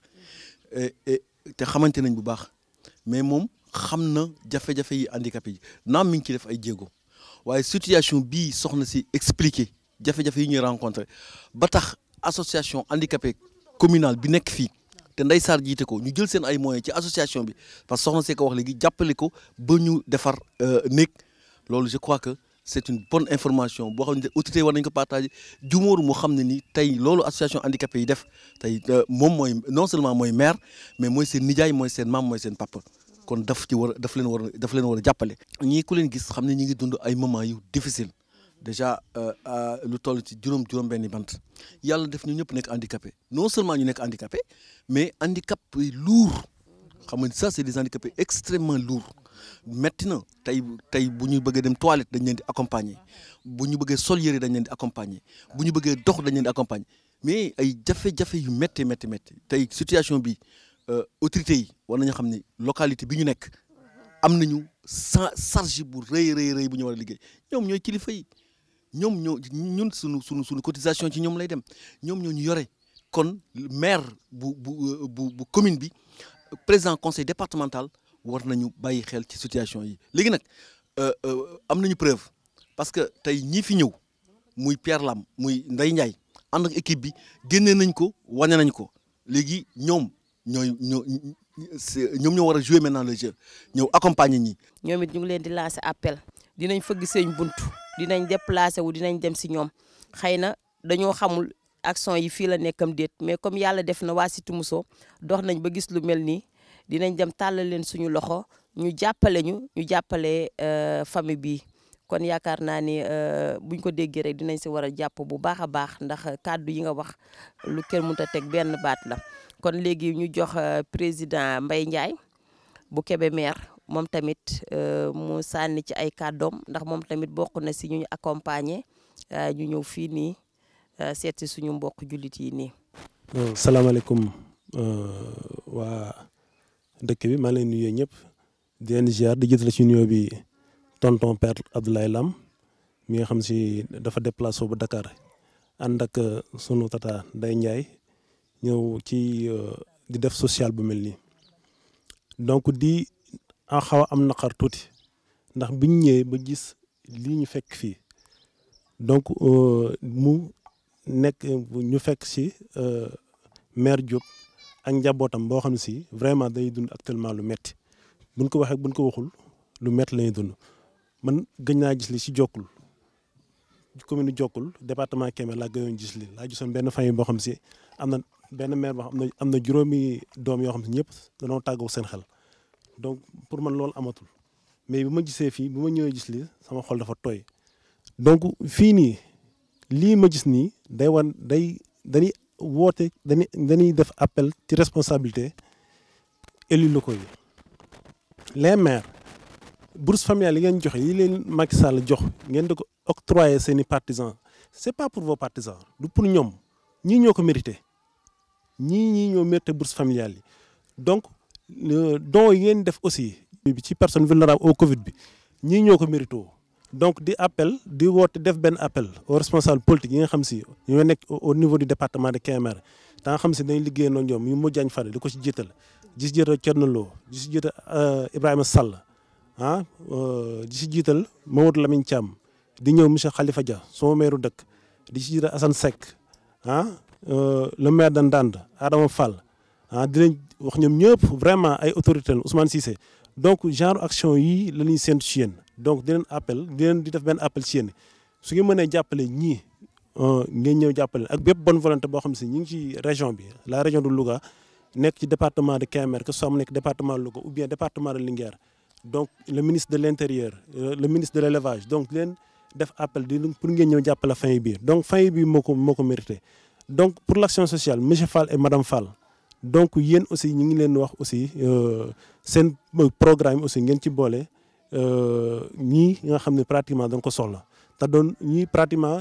[SPEAKER 11] te xamante nañ bu baax mais moom xam na jafe-jafe yi handicapé yi naam mi ngi ci def ay jéego waaye situation bii soxna si expliqué jafe-jafe yi ñuy rencontré ba tax association handicapé communale bi nekk fii te Ndeye Sarr jiite ko ñu jël seen ay moyens ci association bi parce que soxna see ko wax léegi jàppale ko ba ñu defar néeg loolu je crois que c'est une bonne information boo xam ne autorité war nañ ko partager jumóoru moo xam ne ni tey loolu association handicapé yi def tey moom mooy non seulement mooy maire mais mooy seen nijaay mooy seen maam mooy seen papa kon daf ci war a daf leen war a daf leen war a jàppale. ñii ku leen gis xam ne ñi ngi dund ay moments yu difficile déjà lu toll ci juróom juróom-benni bant yàlla def ñu ñëpp nekk handicapé non seulement ñu nekk handicapé mais handicap lourd xam nga ça c'est des handicapés extrêmement lourds metti na tey tey bu ñu bëggee dem toilette dañ leen di accompagner bu ñu bëggee sol yëre dañ leen di accompagner bu ñu bëggee dox dañ leen di accompagner mais ay jafe-jafe yu métti métti métti tey situation bi autorités yi war nañu xam ni localité bi ñu nekk am nañu sa charge bu rëy rëy rëy bu ñu war a liggéey ñoom ñooy kilifa yi ñoom ñoo ñun suñu suñu suñu cotisation ci ñoom lay dem ñoom ñoo ñu yore kon maire bu bu bu bu commune bi président conseil départemental war nañu bàyyi xel ci situation yi léegi nag am nañu preuve parce que tey ñii fi ñëw muy Pierre Lam muy Ndeye Ndiaye ànd ak équipe bi génnee nañ ko wane nañ ko léegi ñoom ñooy ñoo ñoom ñoo war a jouer maintenant le jeu ñëw accompagner ñi.
[SPEAKER 6] ñoom it ñu ngi leen di lancer appel dinañ fëgg seen buntu dinañ déplacer wu dinañ dem si ñoom xëy na dañoo xamul action yi fii la nekkam déet mais comme yàlla def na waa Cité Mousso dox nañ ba gis lu mel nii dinañ dem tàllal leen suñu loxo ñu jàppale ñu ñu jàppale famille bi kon yaakaar naa ni buñ ko déggee rek dinañ si war a jàpp bu baax a baax ndax kàddu yi nga wax lu kenn mënut a teg benn baat la kon léegi ñu jox président Mbaye Ndiaye bu Kébémer moom tamit mu sànni ci ay kàddoom ndax moom tamit bokk na si ñu ñu accompagner ñu ñëw fii nii seet si suñu mbokk jullit yi nii.
[SPEAKER 12] salaamaaleykum waa dëkk bi maa ngi leen nuyu ñëpp di leen ziar di jëtale ci nuyoo bi tonton père Abdoulaye Lam mi nga xam si dafa déplacé ba Dakar ànd ak sunu tata Ndeye Ndiaye ñëw ci di def social bu mel nii donc di a xaw a am naqar tuuti ndax biñ ñëwee ba gis lii ñu fekk fii donc mu nekk ñu fekk si maire Diop ak njabootam boo xam ne si vraiment day dund actuellement lu metti buñ ko waxee buñ ko waxul lu metti lañuy dund man gëj naa gis li si jokkul commune jokkul département Kébémer laa gëjoon gis li laa gisoon benn famille boo xam si am na benn maire boo xam ne am na juróomi doom yoo xam si ñëpp danoo tàggoo seen xel donc pour man loolu amatul mais bi ma gisee fii bi ma ñëwee gis li sama xol dafa tooy donc fii nii lii ma gis nii day wan day dañuy woote dañuy dañuy def appel ci responsabilité élus locaux yi les maires bourse familiale yi ngeen joxe yi leen Macky Sall jox ngeen di ko octroyer seen i partisans c'est pas pour vos partisans du pour ñoom ñii ñoo ko mérité ñii ñii ñoo mérité bourse familiale yi donc don yi ngeen def aussi ci personne vulnérable au Covid bi ñii ñoo ko mérité donc di appel di woote def benn appel aux responsables politiques yi nga xam si ñoo nekk au niveau du département de Kébémer da nga xam si dañ liggéey noo ñoom ñu mujjaañ fare di ko si jiital di si jiital Thierno Lo di si jiital Ibrahima Sall ah di si jiital Mamadou Lamine Thiam di ñëw monsieur Khalifa Dia sama maire dëkk di si jiital Assane Seck ah le maire de Ndande Adama Fall ah dinañ wax ñoom ñëpp vraiment ay autorités Ousmane Cissé donc genre action yii la ñuy séntu ci yéen donc di leen appel di leen di def benn appel ci yéen su ngeen mënee jàppale ñii ngeen ñëw jàppale ak bépp bonne volonté boo xam si ñu ngi ci région bi la région de Louga nekk ci département de Kébémer que ce soit mu nekk département de Louga ou bien département de Linguère donc le ministre de l' intérieur le ministre de l' élevage donc leen def appel di pour ngeen ñëw jàppale fin bi donc fin bi moo ko moo ko mérité donc pour l' action sociale monsieur Fall et madame Fall donc yéen aussi ñu ngi leen wax aussi seen programme aussi ngeen ci boole ñii nga xam ne pratiquement dañ ko soxla te doon ñii pratiquement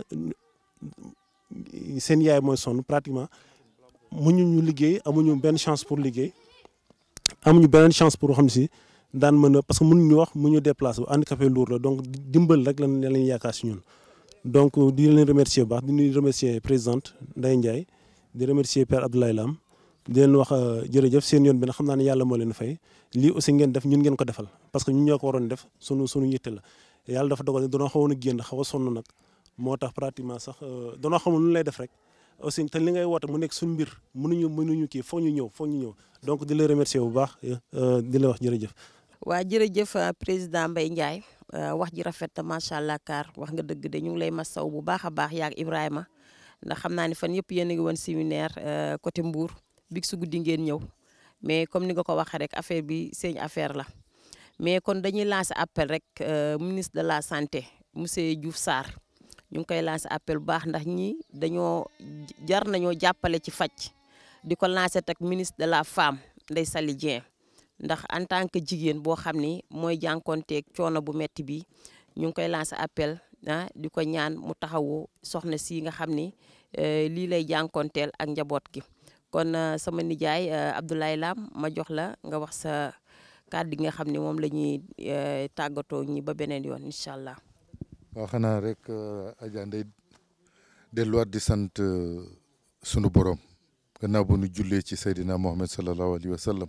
[SPEAKER 12] seen yaay mooy sonn pratiquement muñu ñu liggéey amuñu benn chance pour liggéey amuñu beneen chance pour xam si daan mën a parce que mënuñu wax mu ñu déplacé wu handicapé lourd la donc dimbal rek lañ lañ yaakaar si ñun. donc di leen remercier bu baax di leen remercier présidente Ndeye Ndiaye di remercier père Abdoulaye Lam di leen wax jërëjëf seen yoon bi nag xam naa ne yàlla moo leen fay lii aussi ngeen def ñun ngeen ko defal parce que ñun ñoo ko waroon def sunu sunu yitte la yàlla dafa dogal ne danoo xawoon a génn xaw a sonn nag moo tax pratiquement sax danoo xamul lu lay def rek aussi te li ngay woote mu nekk suñu mbir mënuñu mënuñu kii foog ñu ñëw foog ñu ñëw donc di la remercier bu baax di la wax jërëjëf.
[SPEAKER 6] waa jërëjëf président Mbaye Ndiaye wax ji rafet na macha allah kaar wax nga dëgg de ñu ngi lay masaw bu baax a baax yaak Ibrahima ndax xam naa ne fan yëpp yéen a ngi woon séminaire côté Mbour big su guddi ngeen ñëw mais comme ni nga ko waxee rek affaire bi seen affaire la mais kon dañuy lancer appel rek ministre de la santé monsieur Diouf Sarr ñu ngi koy lancer appel bu baax ndax ñi dañoo jar nañoo jàppale ci faj di ko lancer tak ministre de la femme Ndeye Saly Dieng ndax en tant que jigéen boo xam ni mooy jànkonteeg coono bu metti bi ñu ngi koy lancer appel ah di ko ñaan mu taxawu soxna si nga xam ni lii lay jànkonteel ak njaboot gi kon sama nijaay Abdoulaye Lam ma jox la nga wax sa kàddu gi nga xam ni moom la ñuy tàggatoo ñi ba beneen yoon incha allah.
[SPEAKER 7] waaw xanaa rek Adja Ndeye delluwaat di sant sunu borom gannaaw bu nu jullee ci Seydina Mohamed sallallahu alayhi wa sallam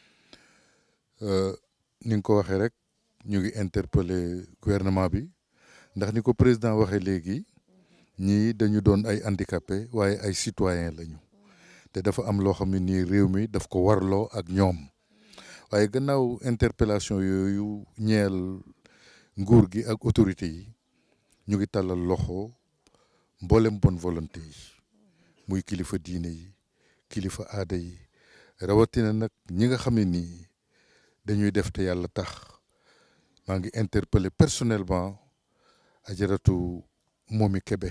[SPEAKER 7] ni nga ko waxee rek ñu ngi interpeller gouvernement bi ndax ni ko président waxee léegi ñii dañu doon ay handicapé waaye ay citoyen lañu te dafa am loo xam ne nii réew mi daf ko warloo ak ñoom waaye gannaaw interpellation yooyu ñeel nguur gi ak autorité yi ñu ngi tàllal loxo mboolem bonne volonté yi muy kilifa diine yi kilifa aada yi rawatina nag ñi nga xam ne nii dañuy def te yàlla tax maa ngi interpellé personnellement ajaratu Momi Kebe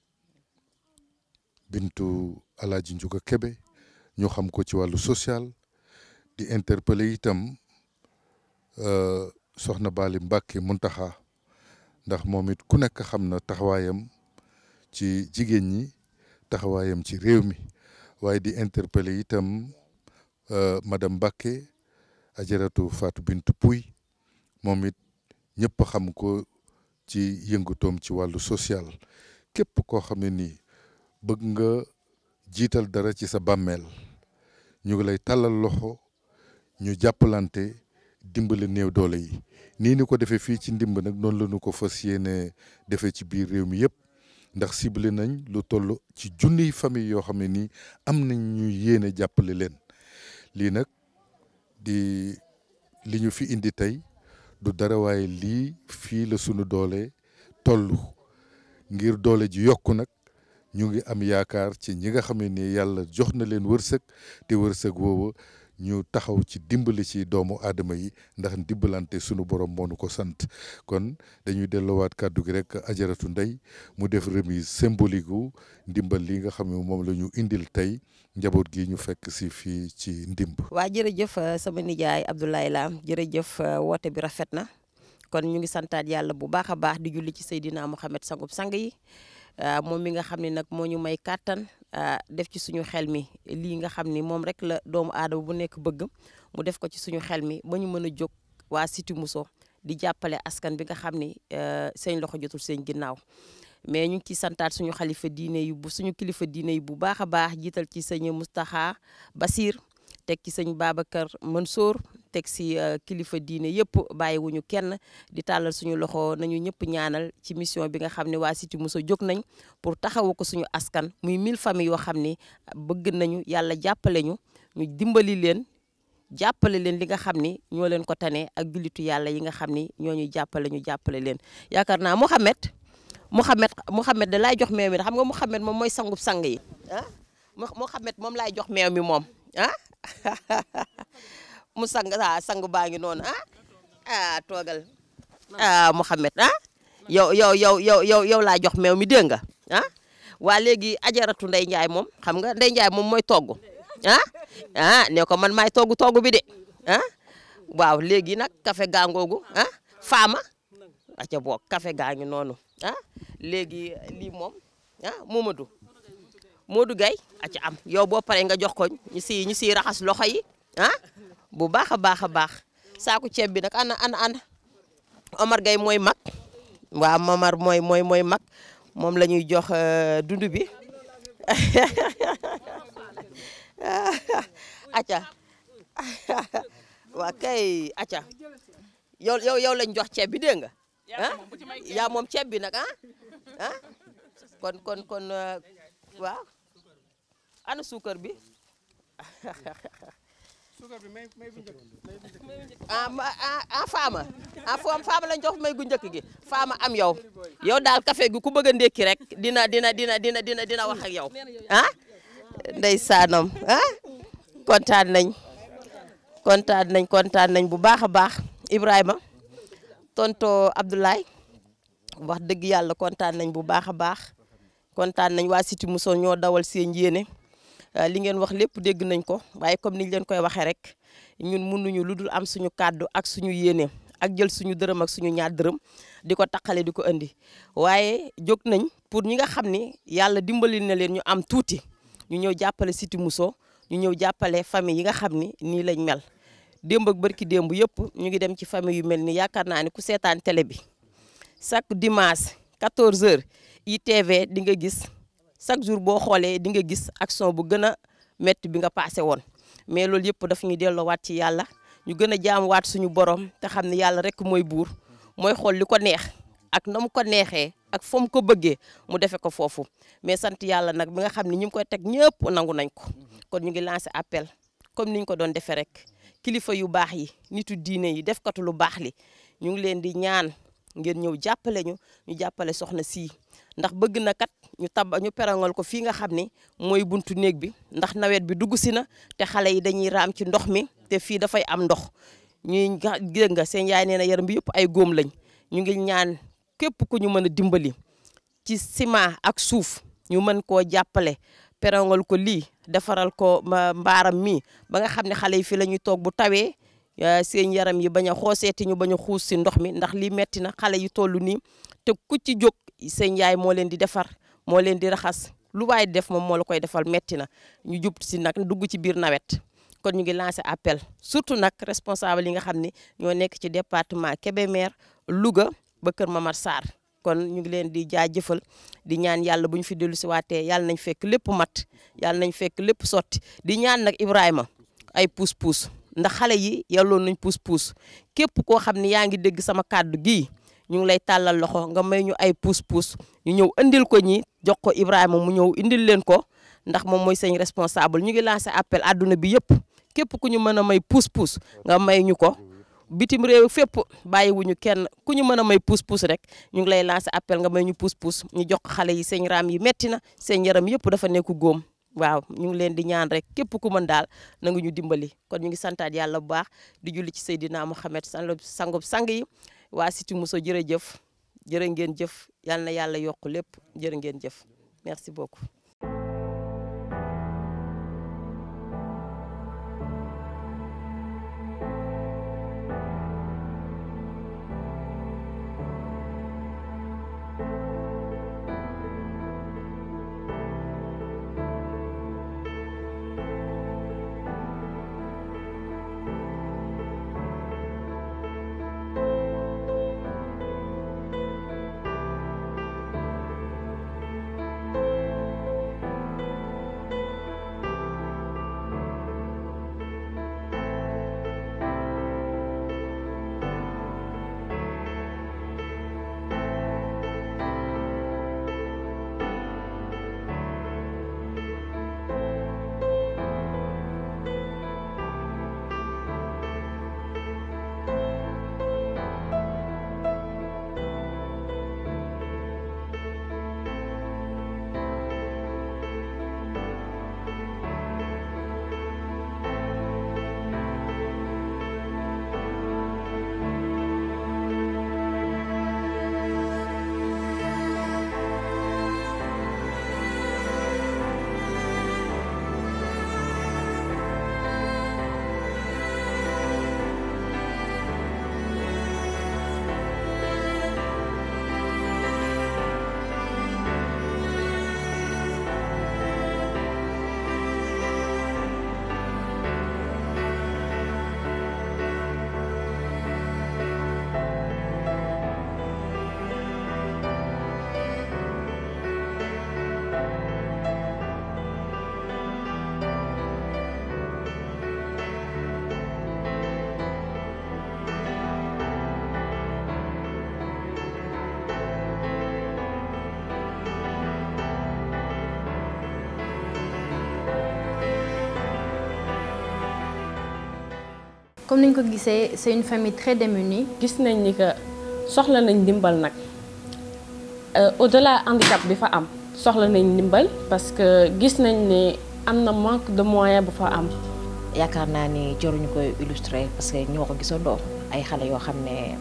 [SPEAKER 7] bintu Alaaji Njuga Kebe ñu xam ko ci wàllu social di interpellé itam soxna Bali Mbàkke Muntaxa ndax moom it ku nekk xam na taxawaayam ci jigéen ñi taxawaayam ci réew mi waaye di interpellé itam madame Mbàkke ajaratu Fatou Bintou Pouy moom it ñëpp xam ko ci yëngutoom ci wàllu social képp koo xam ne nii bëgg nga jiital dara ci sa bàmmeel ñu ngi lay tàllal loxo ñu jàppalante dimbali néew doole yi nii ni ko defee fii ci ndimb nag noonu la ñu ko fas yéene defee ci biir réew mi yëpp ndax ciblé nañ lu toll ci junniy famille yoo xam ne nii am nañ ñu yéene jàppale leen lii nag di li ñu fi indi tey du dara waaye lii fii la sunu doole toll ngir doole ji yokku nag ñu ngi am yaakaar ci ñi nga xam ne ni yàlla jox na leen wërsëg te wërsëg woowu ñu taxaw ci dimbali ci doomu aadama yi ndax dimbalante sunu borom moo nu ko sant kon dañuy delloowaat kàddu gi rek ajaratu ndey mu def remise symbolique gu ndimbal li nga xam ne moom la ñu indil tey njaboot gi ñu fekk si fii ci ndimb.
[SPEAKER 6] waa jërëjëf sama nijaay Abdoulaye Lam jërëjëf woote bi rafet na kon ñu ngi santaat yàlla bu baax a baax di julli ci Seydina Mohamed sangub sang yi moom mi nga xam ne nag moo ñu may kàttan def ci suñu xel mi lii nga xam ni moom rek la doomu aadama bu nekk bëgg mu def ko ci suñu xel mi ba ñu mën a jóg waa Cité Mousso di jàppale askan bi nga xam ni seen loxo jotul seen ginnaaw mais ñu ngi ciy santaat suñu xalifa diine yi bu suñu kilifa diine yi bu baax a baax jiital ci sëñ Moustapha Basir teg ci sëñ Babacar Mansour teg si kilifa diine yëpp bàyyiwuñu kenn di tàllal suñu loxo nañu ñëpp ñaanal ci mission bi nga xam ne waa Cité Mousso jóg nañ pour taxawu ko suñu askan muy mille familles yoo xam ni bëgg nañu yàlla jàppale ñu ñu dimbali leen jàppale leen li nga xam ni ñoo leen ko tane ak jullitu yàlla yi nga xam ni ñoo ñuy jàppale ñu jàppale leen yaakaar naa Mouhamed Mouhamed Mouhamed da laay jox meew mi xam nga Mouhamed moom mooy sangub sang yi ah Mouhamed moom laay jox meew mi moom ah mu sang ah sang baa ngi noonu ah ah toogal ah Mouhamed ah yow yow yow yow yow yow laa jox meew mi dégg nga ah waa léegi ajaratu Ndey Njaay moom xam nga Ndey Njaay moom mooy togg ah ah ne ko man maay togg togg bi de ah waaw léegi nag café gangoogu ah faama aca boog café gaa ngi noonu ah léegi lii moom ah Momadou Modou Gaye aca am yow boo paree nga jox ko ñu si ñu siy raxas loxo yi ah bu baax a baax a baax saaku ceeb bi nag ana ana ana Omar Gaye mooy mag waaw Momar mooy mooy mooy mag moom la ñuy jox dund bi acca waa kay acca yow yow yow lañ jox ceeb bi dégg nga ah yaa moom ceeb bi nag ah ah kon kon kon waaw ana suukar bi ah ah faama ah foom faama lañ jox may gu njëkk gi faama am yow yow daal café gi ku bëgg a ndékki rek dina dina dina dina dina dina wax ak yow ah ndeysaanam ah kontaan nañ kontaan nañ kontaan nañ bu baax a baax Ibrahima tonto Abdoulaye wax dëgg yàlla kontaan nañ bu baax a baax kontaan nañ waa Cité Mousso ñoo dawal seen yéene li ngeen wax lépp dégg nañ ko waaye comme niñ leen koy waxee rek ñun mënuñu lu dul am suñu kàddu ak suñu yéene ak jël suñu dërëm ak suñu ñaar dërëm di ko taqale di ko indi waaye jóg nañ pour ñi nga xam ni yàlla dimbali na leen ñu am tuuti ñu ñëw jàppale Cité Mousso ñu ñëw jàppale famille yi nga xam ni nii lañ mel démb ak barki démb yëpp ñu ngi dem ci famille yu mel ni yaakaar naa ni ku seetaan télé bi chaque dimanche 14h ITV di nga gis chaque jour boo xoolee di nga gis action bu gën a métti bi nga passé woon mais loolu yëpp daf ñu delloowaat ci yàlla ñu gën a jaamuwaat suñu borom te xam ne yàlla rek mooy buur mooy xool li ko neex ak na mu ko neexee ak fa mu ko bëggee mu defe ko foofu mais sant yàlla nag bi nga xam ne ñu ngi koy teg ñëpp nangu nañ ko kon ñu ngi lancé appel comme ni ñu ko doon defee rek kilifa yu baax yi nitu diine yi def katu lu baax li ñu ngi leen di ñaan ngeen ñëw jàppale ñu ñu jàppale soxna sii ndax bëgg na kat ñu tab ñu perangal ko fii nga xam ni mooy buntu néeg bi ndax nawet bi dugg si na te xale yi dañuy raam ci ndox mi te fii dafay am ndox ñuy dégg nga seen yaay nee na yaram bi yëpp ay góom lañ ñu ngi ñaan képp ku ñu mën a dimbali ci ciment ak suuf ñu mën koo jàppale perangal ko lii defaral ko mbaaram mi ba nga xam ne xale yi fii la ñuy toog bu tawee seen yaram yi bañ a xooseeti ñu bañ a xuus si ndox mi ndax lii metti na xale yi toll nii te ku ci jóg seen yaay moo leen di defar moo leen di raxas lu waay def moom moo la koy defal metti na ñu jub si nag dugg ci biir nawet kon ñu ngi lancé appel surtout nag responsable yi nga xam ne ñoo nekk ci département Kébémer Louga ba Kër Mamar Sarr kon ñu ngi leen di jaajëfal di ñaan yàlla bu ñu fi dellu si waatee yàlla nañ fekk lépp mat yàlla nañ fekk lépp sotti di ñaan nag Ibrahima ay puus-puus ndax xale yi yàlloon nañ puus-puus képp koo xam ne yaa ngi dégg sama kàddu gii ñu ngi lay tàllal loxo nga may ñu ay puus-puus ñu ñëw indil ko ñi jox ko Ibrahima mu ñëw indil leen ko ndax moom mooy seen responsable ñu ngi lancé appel àdduna bi yëpp képp ku ñu mën a may puus-puus nga may ñu ko bitim réew fépp bàyyiwuñu kenn ku ñu mën a may puus-puus rek ñu ngi lay lancé appel nga may ñu puus-puus ñu jox ko xale yi seen raam yi metti na seen yaram yëpp dafa nekk góom waaw ñu ngi leen di ñaan rek képp ku mën daal na nga ñu dimbali kon ñu ngi santaat yàlla bu baax di julli ci Seydina Mouhamed sangub sang yi waa Cité Mousso jërëjëf jërë ngeen jëf yal na yàlla yokk lépp jërë ngeen jëf merci beaucoup.
[SPEAKER 3] comme ni ñu ko gisee c'est une famille très démunie.
[SPEAKER 5] gis nañ ni que soxla nañ ndimbal nag au-delà handicap bi fa am soxla nañ ndimbal parce que gis nañ ne am na manque de moyen bu fa am.
[SPEAKER 4] yaakaar naa ni joruñu koy illustrer parce que ñoo ko gisandoo ay xale yoo xam ne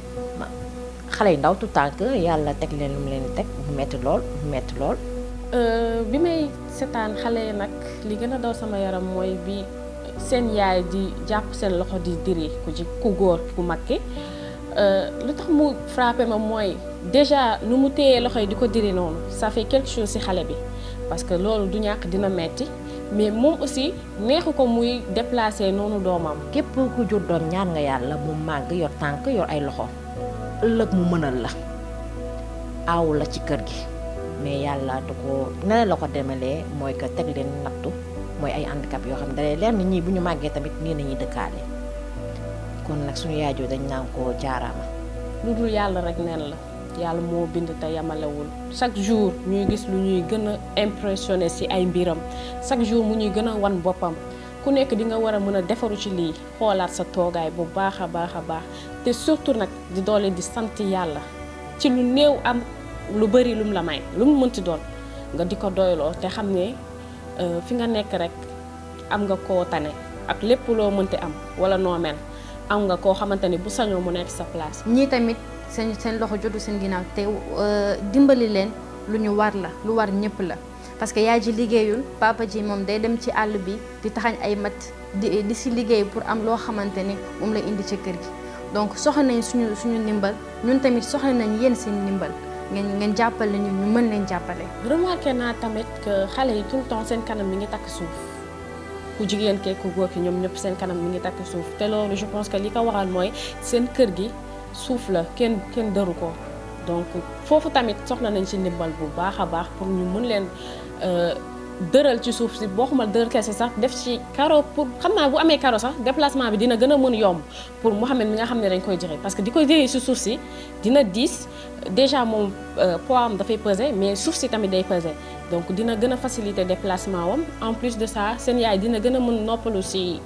[SPEAKER 4] xale yu ndaw tout tànk yàlla teg leen lu mu leen di teg mu metti lool mu metti lool.
[SPEAKER 5] bi may seetaan xale yi nag li gën a daw sama yaram mooy bi seen yaay di jàpp seen loxo di diri ku ci ku góor ku mag ki lu tax mu frappé ma mooy déjà nu mu téyee loxo yi di ko diri noonu ça fait quelque chose ci xale bi parce que loolu du ñàkk dina metti mais moom aussi neexu ko muy déplacer noonu doomam.
[SPEAKER 4] képp ku jur doom ñaan nga yàlla mu màgg yor tànk yor ay loxo ëllëg mu mënal la aaw la ci kër gi mais yàlla du ko ne la ko demalee mooy que teg leen nattu mooy ay handicap yoo xam ne dalee leer na ñii bu ñu màggee tamit nii nañuy dëkkaale kon nag suñu yaajoo dañ naan ko jaaraama.
[SPEAKER 5] lu dul yàlla rek neen la yàlla moo bind te yamalewul chaque jour ñuy gis lu ñuy gën a impressionné ci ay mbiram chaque jour mu ñuy gën a wan boppam ku nekk di nga war a mën a defaru ci lii xoolaat sa toogaay bu baax a baax a baax te surtout nag di doole di sant yàlla ci lu néew am lu bari lum la may lu mu mënti doon nga di ko doyloo te xam ne fi nga nekk rek am nga koo tane ak lépp loo mënti am wala noo mel am nga koo xamante ni bu sañoo mu nekk sa place.
[SPEAKER 3] ñii tamit seen seen loxo jotu seen ginnaaw te dimbali leen lu ñu war la lu war ñëpp la parce que yaay ji liggéeyul papa ji moom day dem ci àll bi di taxañ ay mat di di si liggéey pour am loo xamante ni moom la indi ci kër gi donc soxla nañ suñu suñu ndimbal ñun tamit soxla nañ yéen seen ndimbal ngeen ngeen jàppale ñu ñu mën leen jàppale.
[SPEAKER 5] remarqué naa tamit que xale yi tout le temps seen kanam mi ngi takk suuf ku jigéen kee ku góor ki ñoom ñëpp seen kanam mi ngi takk suuf te loolu je pense que li ko waral mooy seen kër gi suuf la kenn kenn dëru ko donc foofu tamit soxla nañ ci ndimbal bu baax a baax pour ñu mën leen dëral ci suuf si boo xamal dëral kese sax def ci karo pour xam naa bu amee karo sax déplacement bi dina gën a mën yomb pour Mouhamed mi nga xam ne dañ koy jëre parce que di koy jëre ci suuf si dina diis déjà moom poids am dafay peser mais suuf si tamit day peser donc dina gën a faciliter déplacement wam en plus de ça seen yaay dina gën a mën noppalu ci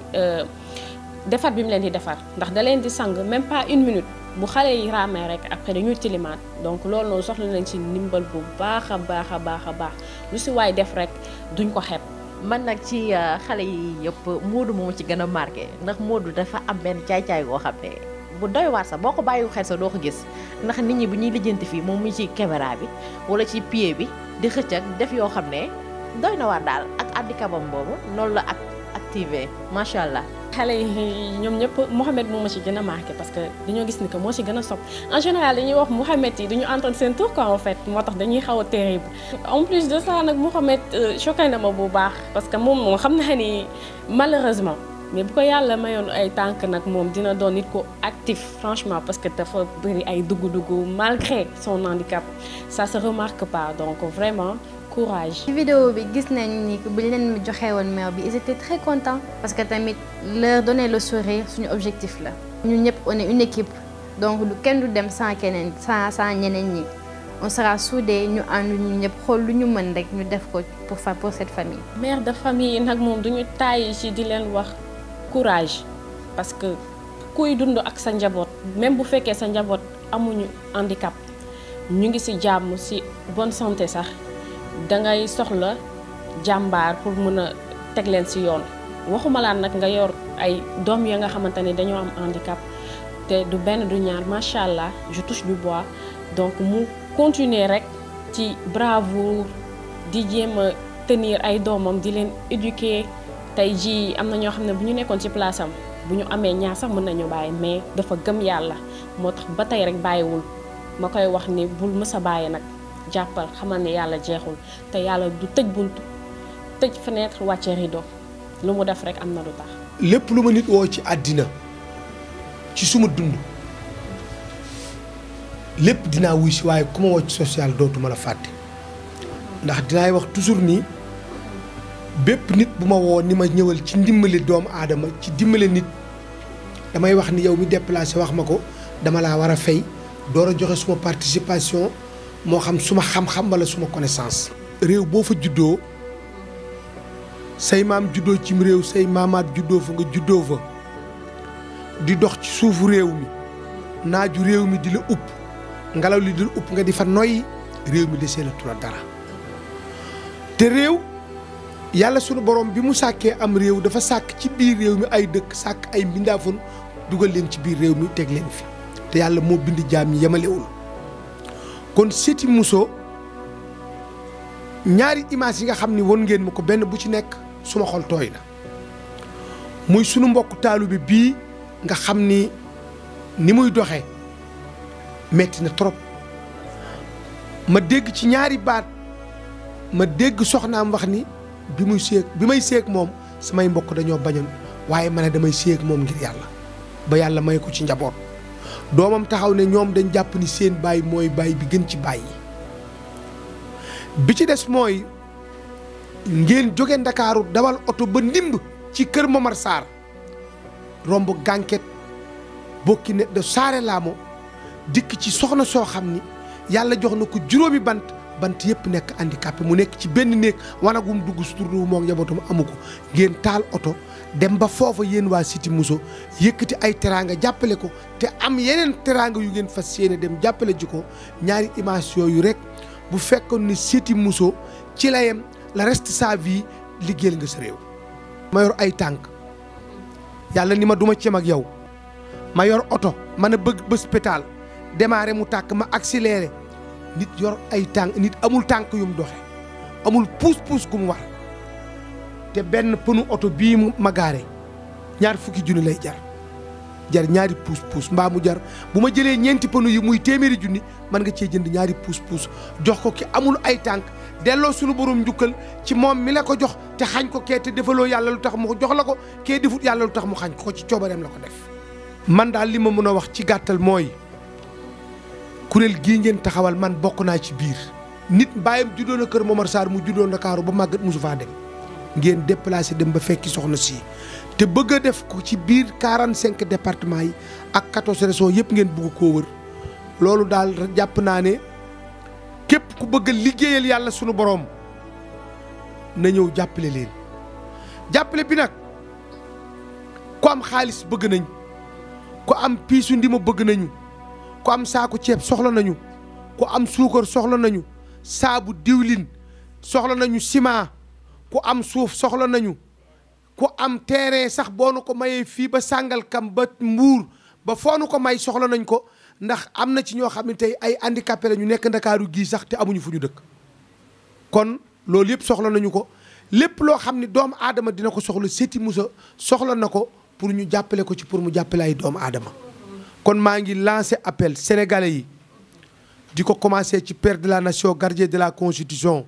[SPEAKER 5] defar bi mu leen di defar ndax da leen di sang même pas une minute bu xale yi raamee rek après dañuy tilimaat donc loolu noonu soxla nañ ci ndimbal bu baax a baax a baax a baax lu ci waay def rek duñ ko xeeb.
[SPEAKER 4] man nag ci xale yi yëpp Moodu moom ci gën a marqué ndax Moodu dafa am benn caay-caay goo xam ne bu doy waar sax boo ko bàyyiwu xel sax doo ko gis ndax nit ñi bu ñuy lijjanti fii moom mu ci caméra bi wala ci pied bi di xëcc ak def yoo xam ne doy na waar daal ak handicapam boobu noonu la ak activé macha allah.
[SPEAKER 5] xale yi ñoom ñëpp Mouhamed moo ma ci gën a marqué parce que dañoo gis ni que moo ci gën a sopp en général dañuy wax Mouhamed yi duñu entendre seen tour quoi en fait moo tax dañuy xaw a terrible en plus de ça nag Mouhamed choqué na ma bu baax parce que moom moom xam naa ni malheureusement mais bu ko yàlla mayoon ay tànk nag moom dina doon nit ko actif franchement parce que dafa bëri ay dugg-dugg malgré son handicap ça se remarque pas donc vraiment courage.
[SPEAKER 3] ci vidéo bi gis nañ ni bu ñu leen joxee woon meew bi ils étaient très contents parce que tamit leur donner le sourire suñu objectif la. ñun ñëpp on est une équipe donc lu kenn du dem sans keneen sans sans ñeneen ñi on sera soudés ñu ànd ñu ñëpp xool lu ñu mën rek ñu def ko pour fa pour cette famille.
[SPEAKER 5] mère de famille nag moom duñu tàyyi ci di leen wax courage parce que kuy dund ak sa njaboot même bu fekkee sa njaboot amuñu handicap ñu ngi ci jàmm ci bonne santé sax. dangay soxla jàmbaar pour mën a teg leen ci yoon waxuma laan nag nga yor ay doom ya nga xamante ne dañoo am handicap te du benn du ñaar macha allah je touche du bois donc mu continuer rek ci bravoure di jéem a tenir ay doomam di leen éduquer tey jii am na ñoo xam ne bu ñu nekkoon ci place am bu ñu amee ñaar sax mën nañu bàyyi mais dafa gëm yàlla moo tax ba tey rek bàyyiwul ma koy wax ni bul mës a bàyyi nag. jàppal xamal ne yàlla jeexul te yàlla du tëj buntu tëj fenêtre wàcce rideau lu mu def rek am na lu tax.
[SPEAKER 13] lépp lu ma nit woo ci àddina ci suma dund lépp dinaa wuy si waaye ku ma woo ci social dootuma la fàtte ndax dinaay wax toujours nii bépp nit bu ma woo ni ma ñëwal ci ndimbali doomu aadama ci dimbali nit damay wax ni yow mi déplacé wax ma ko dama laa war a fay door a joxe suma participation. moo xam suma xam-xam wala suma connaissance. réew boo fa juddoo say maam juddoo cim réew say maamaat juddoo fa nga juddoo fa di dox ci suufu réew mi naaju réew mi di la upp ngelaw li di la upp nga di fa noyyi réew mi desee la tula dara te réew yàlla sunu borom bi mu sàkkee am réew dafa sàkk ci biir réew mi ay dëkk sàkk ay mbindaafon dugal leen ci biir réew mi teg leen fi te yàlla moo bind jaam ñi yemalewul kon Seti Mousso ñaari image yi nga xam ni won ngeen ma ko benn bu ci nekk suma xol tooy na muy sunu mbokk taalu bi bii nga xam ni ni muy doxee metti na trop ma dégg ci ñaari baat ma dégg soxnaam wax ni bi muy séeg bi may séeg moom samay mbokk dañoo bañoon waaye ma ne damay séeg moom ngir yàlla ba yàlla may ko ci njaboot doomam taxaw ne ñoom dañ jàpp ni seen baay mooy baay bi gën ci baay yi bi ci des mooy ngeen jóge ndakaaru dawal oto ba ndimb ci kër Momar Sarr romb gànket bokki ne de saare laamo dikk ci soxna soo xam ni yàlla jox na ko juróomi bant bant yëpp nekk handicapé mu nekk ci benn néeg wanagum dugg suturlu moom njabootam amu ko ngeen taal oto dem ba foofa yéen waa Siti Mousso yëkkati ay teraanga jàppale ko te am yeneen teraanga yu ngeen fas yéene dem jàppale ji ko ñaari image yooyu rek bu fekkoon ni Siti Mousso ci la yem la reste sa vie liggéeyal nga sa réew. ma yor ay tànk yàlla ni ma duma cem ak yow ma yor oto mën a bëgg bés pétaal démarré mu tàkk ma accéléré nit yor ay tànk nit amul tànk yu mu doxe amul puus puus gu mu war te benn pënu oto bii mu ma gaare ñaar fukki junni lay jar jar ñaari puus puus mbaa mu jar bu ma jëlee ñeenti pënu yi muy téeméeri junni mën nga cee jënd ñaari puus puus jox ko ki amul ay tànk delloo sunu borom njukkal ci moom mi la ko jox te xañ ko kee te defaloo yàlla lu tax mu jox la ko kee defut yàlla lu tax mu xañ ko ci coobareem la ko def. man daal li ma mën a wax ci gàttal mooy kuréel gii ngeen taxawal man bokk naa ci biir nit bàyyam juddoo na kër Momar Sarr mu juddoo Ndakaaru ba màggat mosu faa dem ngeen déplacé dem ba fekki soxna si te bëgg a def ko ci biir 45 départements yi ak 14 régions yëpp ngeen bëgg koo wër loolu daal jàpp naa ne képp ku bëgg a liggéeyal yàlla sunu boroom na ñëw jàppale leen jàppale bi nag ku am xaalis bëgg nañ ku am piisu ndima bëgg nañu ku am saaku ceeb soxla nañu ku am suukar soxla nañu saabu diwlin soxla nañu ciment ku am suuf soxla nañu ku am terrain sax boo nu ko mayee fii ba Sàngalkam ba Mbuur ba foo nu ko may soxla nañ ko ndax am na ci ñoo xam ne tey ay handicapé la ñu nekk ndakaaru gii sax te amuñu fu ñu dëkk kon loolu yëpp soxla nañu ko lépp loo xam ne doomu aadama dina ko soxla Seti Mousso soxla na ko pour ñu jàppale ko ci pour mu jàppale ay doomu aadama kon maa ngi lancé appel sénégalais yi di ko commencé ci père de la nation gardien de la constitution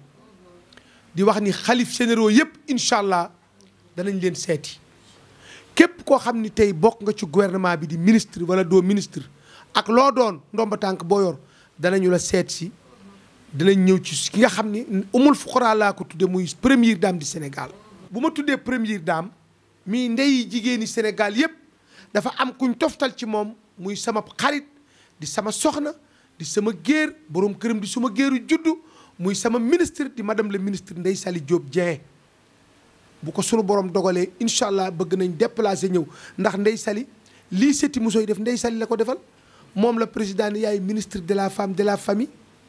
[SPEAKER 13] di wax ni xalif généraux yëpp incha allah danañ leen seeti képp koo xam ni tey bokk nga ci gouvernement bi di ministre wala doo ministre ak loo doon ndomba tànk boo yor danañu la seet si danañ ñëw ci ki nga xam ni umul fuqaraa laa ko tudde muy première dame du Sénégal bu ma tuddee première dame mii ndey jigéeni Sénégal yëpp dafa am kuñ toftal ci moom muy sama xarit di sama soxna di sama géer borom këram di suma géeru juddu muy sama ministre di madame le ministre Ndeye Saly Diop Dieng bu ko sunu borom dogalee incha allah bëgg nañ déplacer ñëw ndax Ndeye Saly lii Seti Mousso yi def Ndeye Saly la ko defal moom la président ni yaay ministre de la femme de la famille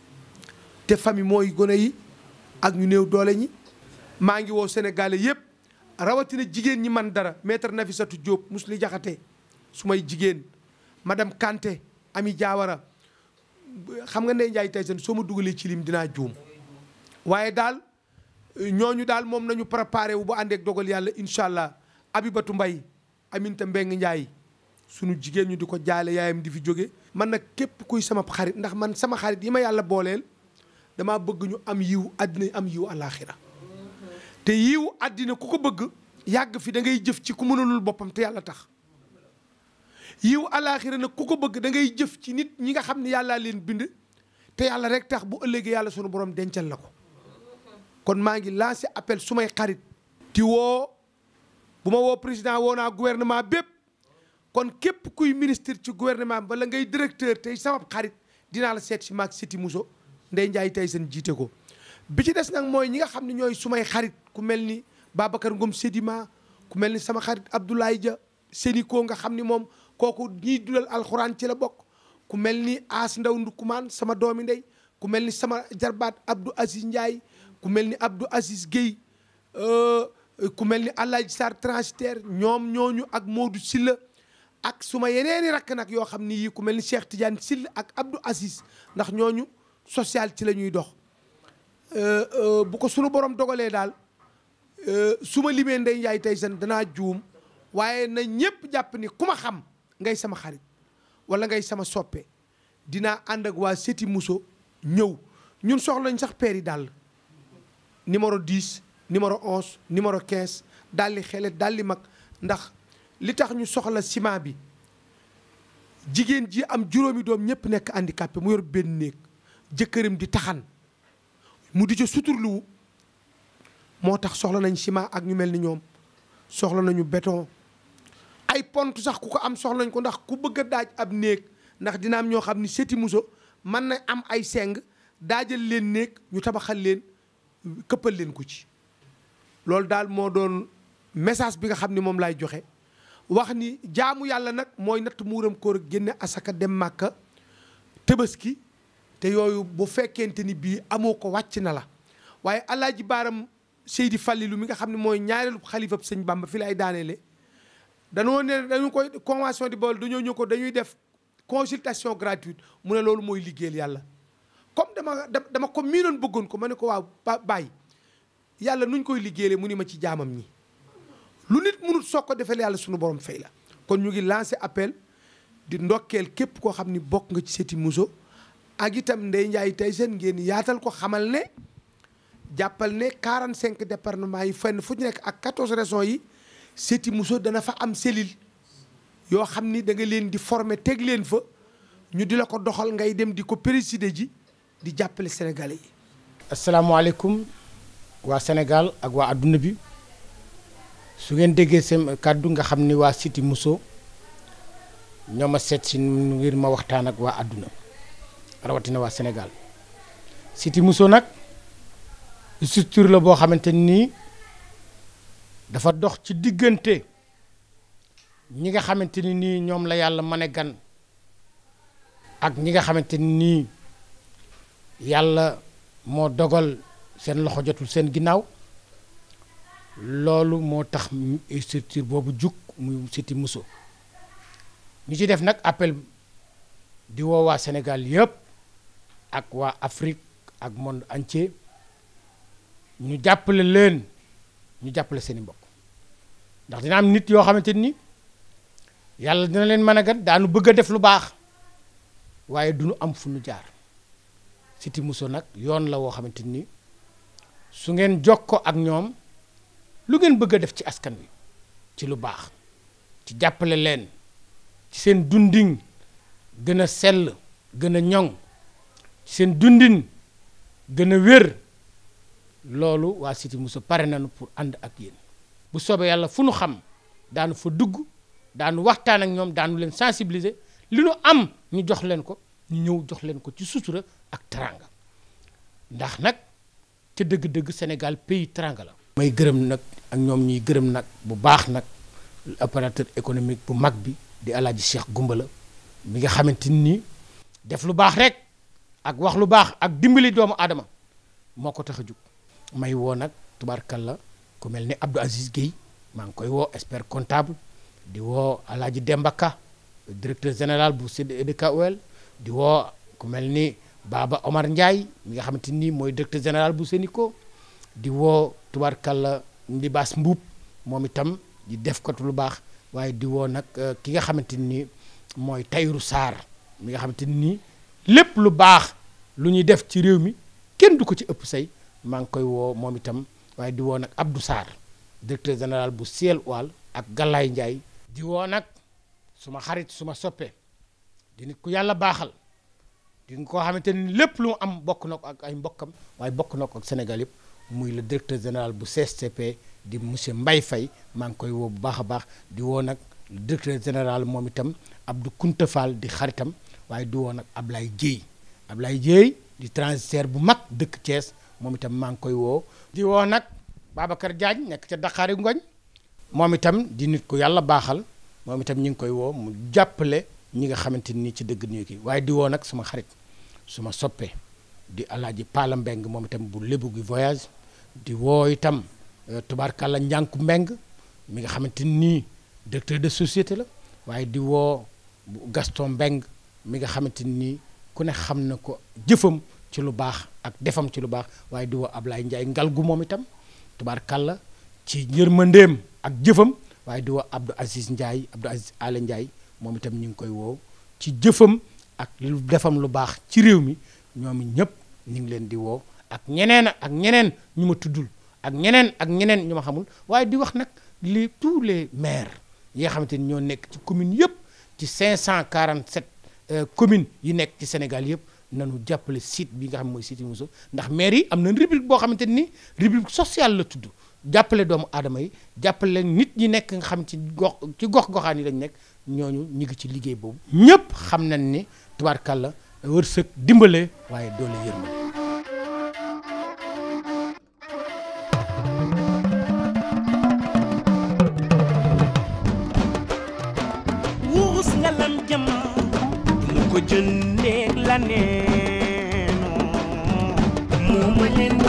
[SPEAKER 13] te famille mooy gone yi ak ñu néew doole ñi maa ngi woo sénégalais yëpp rawatina jigéen ñi man dara maître Nafissatou Diop Mousli Diakhaté su may jigéen madame Kanté Ami Diawara xam nga Ndeye Ndiaye Tyson soo ma dugalee ci lim dinaa juum waaye daal ñooñu daal moom nañu préparé wu bu àndeek dogal yàlla incha allah Abibatu Mbay Aminta Mbeng Ndiaye sunu jigéen ñu di ko jaale yaayam di fi jóge man nag képp kuy sama xarit ndax man sama xarit yi ma yàlla booleel damaa bëgg ñu am yiw àddina am yiw àllaaxira te yiw àddina ku ko bëgg yàgg fi da ngay jëf ci ku mënalul boppam te yàlla tax yiw àllaaxira nag ku ko bëgg da ngay jëf ci nit ñi nga xam ne yàllaa leen bind te yàlla rek tax bu ëllëgee yàlla sunu borom dencal la ko kon maa ngi lancé appel su may xarit ti woo bu ma woo président woo naa gouvernement bépp kon képp kuy ministre ci gouvernement bi wala ngay directeur tey sama xarit dinaa la seet si maag Seti Mousso Ndeye Ndiaye tey seen jiite ko bi ci des nag mooy ñi nga xam ne ñooy sumay xarit ku mel ni Babacar Ngom Sedima ku mel ni sama xarit Abdoulaye Dia Séniko nga xam ni moom kooku ñiy dulal alxuraan ci la bokk ku mel ni As Ndaw Ndukumaan sama doomi ndey ku mel ni sama jarbaat Abdou Aziz Ndiaye ku mel ni Abdou Aziz Guèye ku mel ni Alaaji Sarr transitaire ñoom ñooñu ak Modou Silla ak suma yeneeni rakk nag yoo xam ni yii ku mel ni Cheikh Tidiane Sill ak Abdou Aziz ndax ñooñu social ci la ñuy dox bu ko sunu borom dogalee daal su ma limee Ndeye Ndiaye Tyson danaa juum waaye na ñëpp jàpp ni ku ma xam ngay sama xarit wala ngay sama soppe dinaa ànd ak waa Séti Mousso ñëw ñun soxla nañ sax peer yi daal numéro 10 numéro 11 numéro 15 daal di xele daal di mag ndax li tax ñu soxla ciment bi jigéen ji am juróomi doom ñëpp nekk handicapé mu yor benn néeg jëkkëram di taxan mu di ca suturluwu moo tax soxla nañ ciment ak ñu mel ni ñoom soxla nañu béton ay pont sax ku ko am soxla nañ ko ndax ku bëgg a daaj ab néeg ndax dina am ñoo xam ni Séti Mousso mën na am ay seng daajal leen néeg ñu tabaxal leen këppal leen ko ci loolu daal moo doon message bi nga xam ni moom laay joxe wax ni jaamu yàlla nag mooy natt muuram koor génne asaka dem màkka tëbaski te yooyu bu fekkente ni bii amoo ko wàcc na la waaye alaaji baaram Seydi Fallilu mi nga xam ne mooy ñaareelu xalifab sëñ Bamba fi lay daaneele danoo ne dañu koy convention di bool dañoo ñëw ko dañuy def consultation gratuite mu ne loolu mooy liggéeyal yàlla comme dama dama ko miinoon bëggoon ko ma ne ko waaw bàyyi yàlla nuñ koy liggéeyale mu ni ma ci jaamam ñi lu nit mënut soog ko defal yàlla suñu borom fay la kon ñu ngi lancé appel di ndokkeel képp koo xam ni bokk nga ci Séti Mousso ak itam Ndeye Ndiaye Tyson ngeen yaatal ko xamal ne jàppal ne 45 départements yi fenn fu ñu nekk ak 14 régions yi Séti Mousso dana fa am cellule yoo xam ni da nga leen di former teg leen fa ñu di la ko doxal ngay dem di ko présider ji di jàppale sénégalais yi.
[SPEAKER 10] asalaamaaleykum waa Sénégal ak waa adduna bi su ngeen déggee seen kàddu nga xam ni waa Séti Mousso ñoo ma seet si ngir ma waxtaan ak waa adduna rawatina waa Sénégal Séti Mousso nag structure la boo xamante nii dafa dox ci diggante ñi nga xamante ni nii ñoom la yàlla mane gan ak ñi nga xamante ni nii yàlla moo dogal seen loxo jotul seen ginnaaw loolu moo tax structure boobu jug muy Séti Mousso ñu ci def nag appel di woo waa Sénégal yëpp ak waa Afrique ak monde entier ñu jàppale leen ñu jàppale seeni mbokk ndax dina am nit yoo xamante ni yàlla dina leen mën a gan daanu bëgg a def lu baax waaye du ñu am fu ñu jaar Séti Mousso nag yoon la woo xamante ni su ngeen jokkoo ak ñoom lu ngeen bëgg a def ci askan wi ci lu baax ci jàppale leen ci seen dundin gën a sell gën a ñoŋ ci seen dundin gën a wér loolu waa Séti Mousso pare nañu pour ànd ak yéen bu soobee yàlla fu nu xam daanu fa dugg daanu waxtaan ak ñoom daanu leen sensibiliser li nu am ñu jox leen ko ñu ñëw jox leen ko ci sutura ak teranga ndax nag ca dëgg-dëgg Sénégal pays teranga la. may gërëm nag ak ñoom ñuy gërëm nag bu baax nag opérateur économique bu mag bi di alaaji Cheikh Gumbala mi nga xamante ni def lu baax rek ak wax lu baax ak dimbali doomu aadama moo ko tax a jug may woo nag tubaarkalla ku mel ni Abdou Aziz Guèye maa ngi koy woo expert comptable di woo alaaji Demba Ka directeur général bu CDKOL di woo ku mel ni Baba Omar Ndiaye mi nga xamante ni mooy directeur général bu Sénico di woo tubaarkalla ndi baas mbuub moom itam di def ko lu baax waaye di woo nag ki nga xamante ni mooy Tayru Sarr mi nga xamante ni lépp lu baax lu ñuy def ci réew mi kenn du ko ci ëpp say maa ngi koy woo moom itam waaye di woo nag Abdou Sarr directeur général bu Ciel Oual ak Galaye Ndiaye di woo nag suma xarit suma soppe di nit ku yàlla baaxal di nga koo xamante ni lépp lu mu am bokk na ko ak ay mbokkam waaye bokk na ko ak Sénégal yëpp muy le directeur général bu CSTP di monsieur Mbaye Faye maa ngi koy woo bu baax a baax di woo nag le directeur général moom itam Abdou Kounta Fall di xaritam waaye di woo nag Ablaye Dieye Ablaye Dieye di transitaire bu mag dëkk Thiès moom itam maa ngi koy woo di woo nag Babacar Diagne nekk ca Dakar Ngoñ moom itam di nit ku yàlla baaxal
[SPEAKER 14] moom itam ñu ngi koy woo mu jàppale ñi nga xamante ni ci dëgg nii kii waaye di woo nag suma xarit suma soppee di alaaji Paala Mbeng moom itam bu lébu gi voyage di woo itam tubaarkàlla njànku mbeng mi nga xamante nii directeur de société la waaye di woo Gaston Mbeng mi nga xamante nii ku ne xam na ko jëfam ci lu baax ak defam ci lu baax waaye di woo Ablaye Ndiaye ngalgu moom itam tubaarkàlla ci yërmandeem ak jëfam waaye di woo Abdou Aziz Ndiaye Abdou Aziz Ale Ndiaye moom itam ñu ngi koy woo ci jëfam ak lu defam lu baax ci réew mi ñoom ñëpp ñu ngi leen di woo ak ñeneen ak ñeneen ñu ma tuddul ak ñeneen ak ñeneen ñu ma xamul waaye di wax nag les tous les maires yi nga xamante ni ñoo nekk ci commune yëpp ci 547 communes yi nekk ci Sénégal yëpp nanu jàppale site bi nga xam mooy site Mousso ndax maire yi am na rubrique boo xamante ni rubrique sociale la tudd jàppale doomu aadama yi jàppale nit ñi nekk nga xam ci gox ci gox goxaan yi lañ nekk ñooñu ñu ngi ci liggéey boobu ñëpp xam nañ ni tubaarkàlla wërsëg dimbale waaye doole yërmande
[SPEAKER 15] wurus nga lam jëm mu ko jëndee la neeno moo ma leen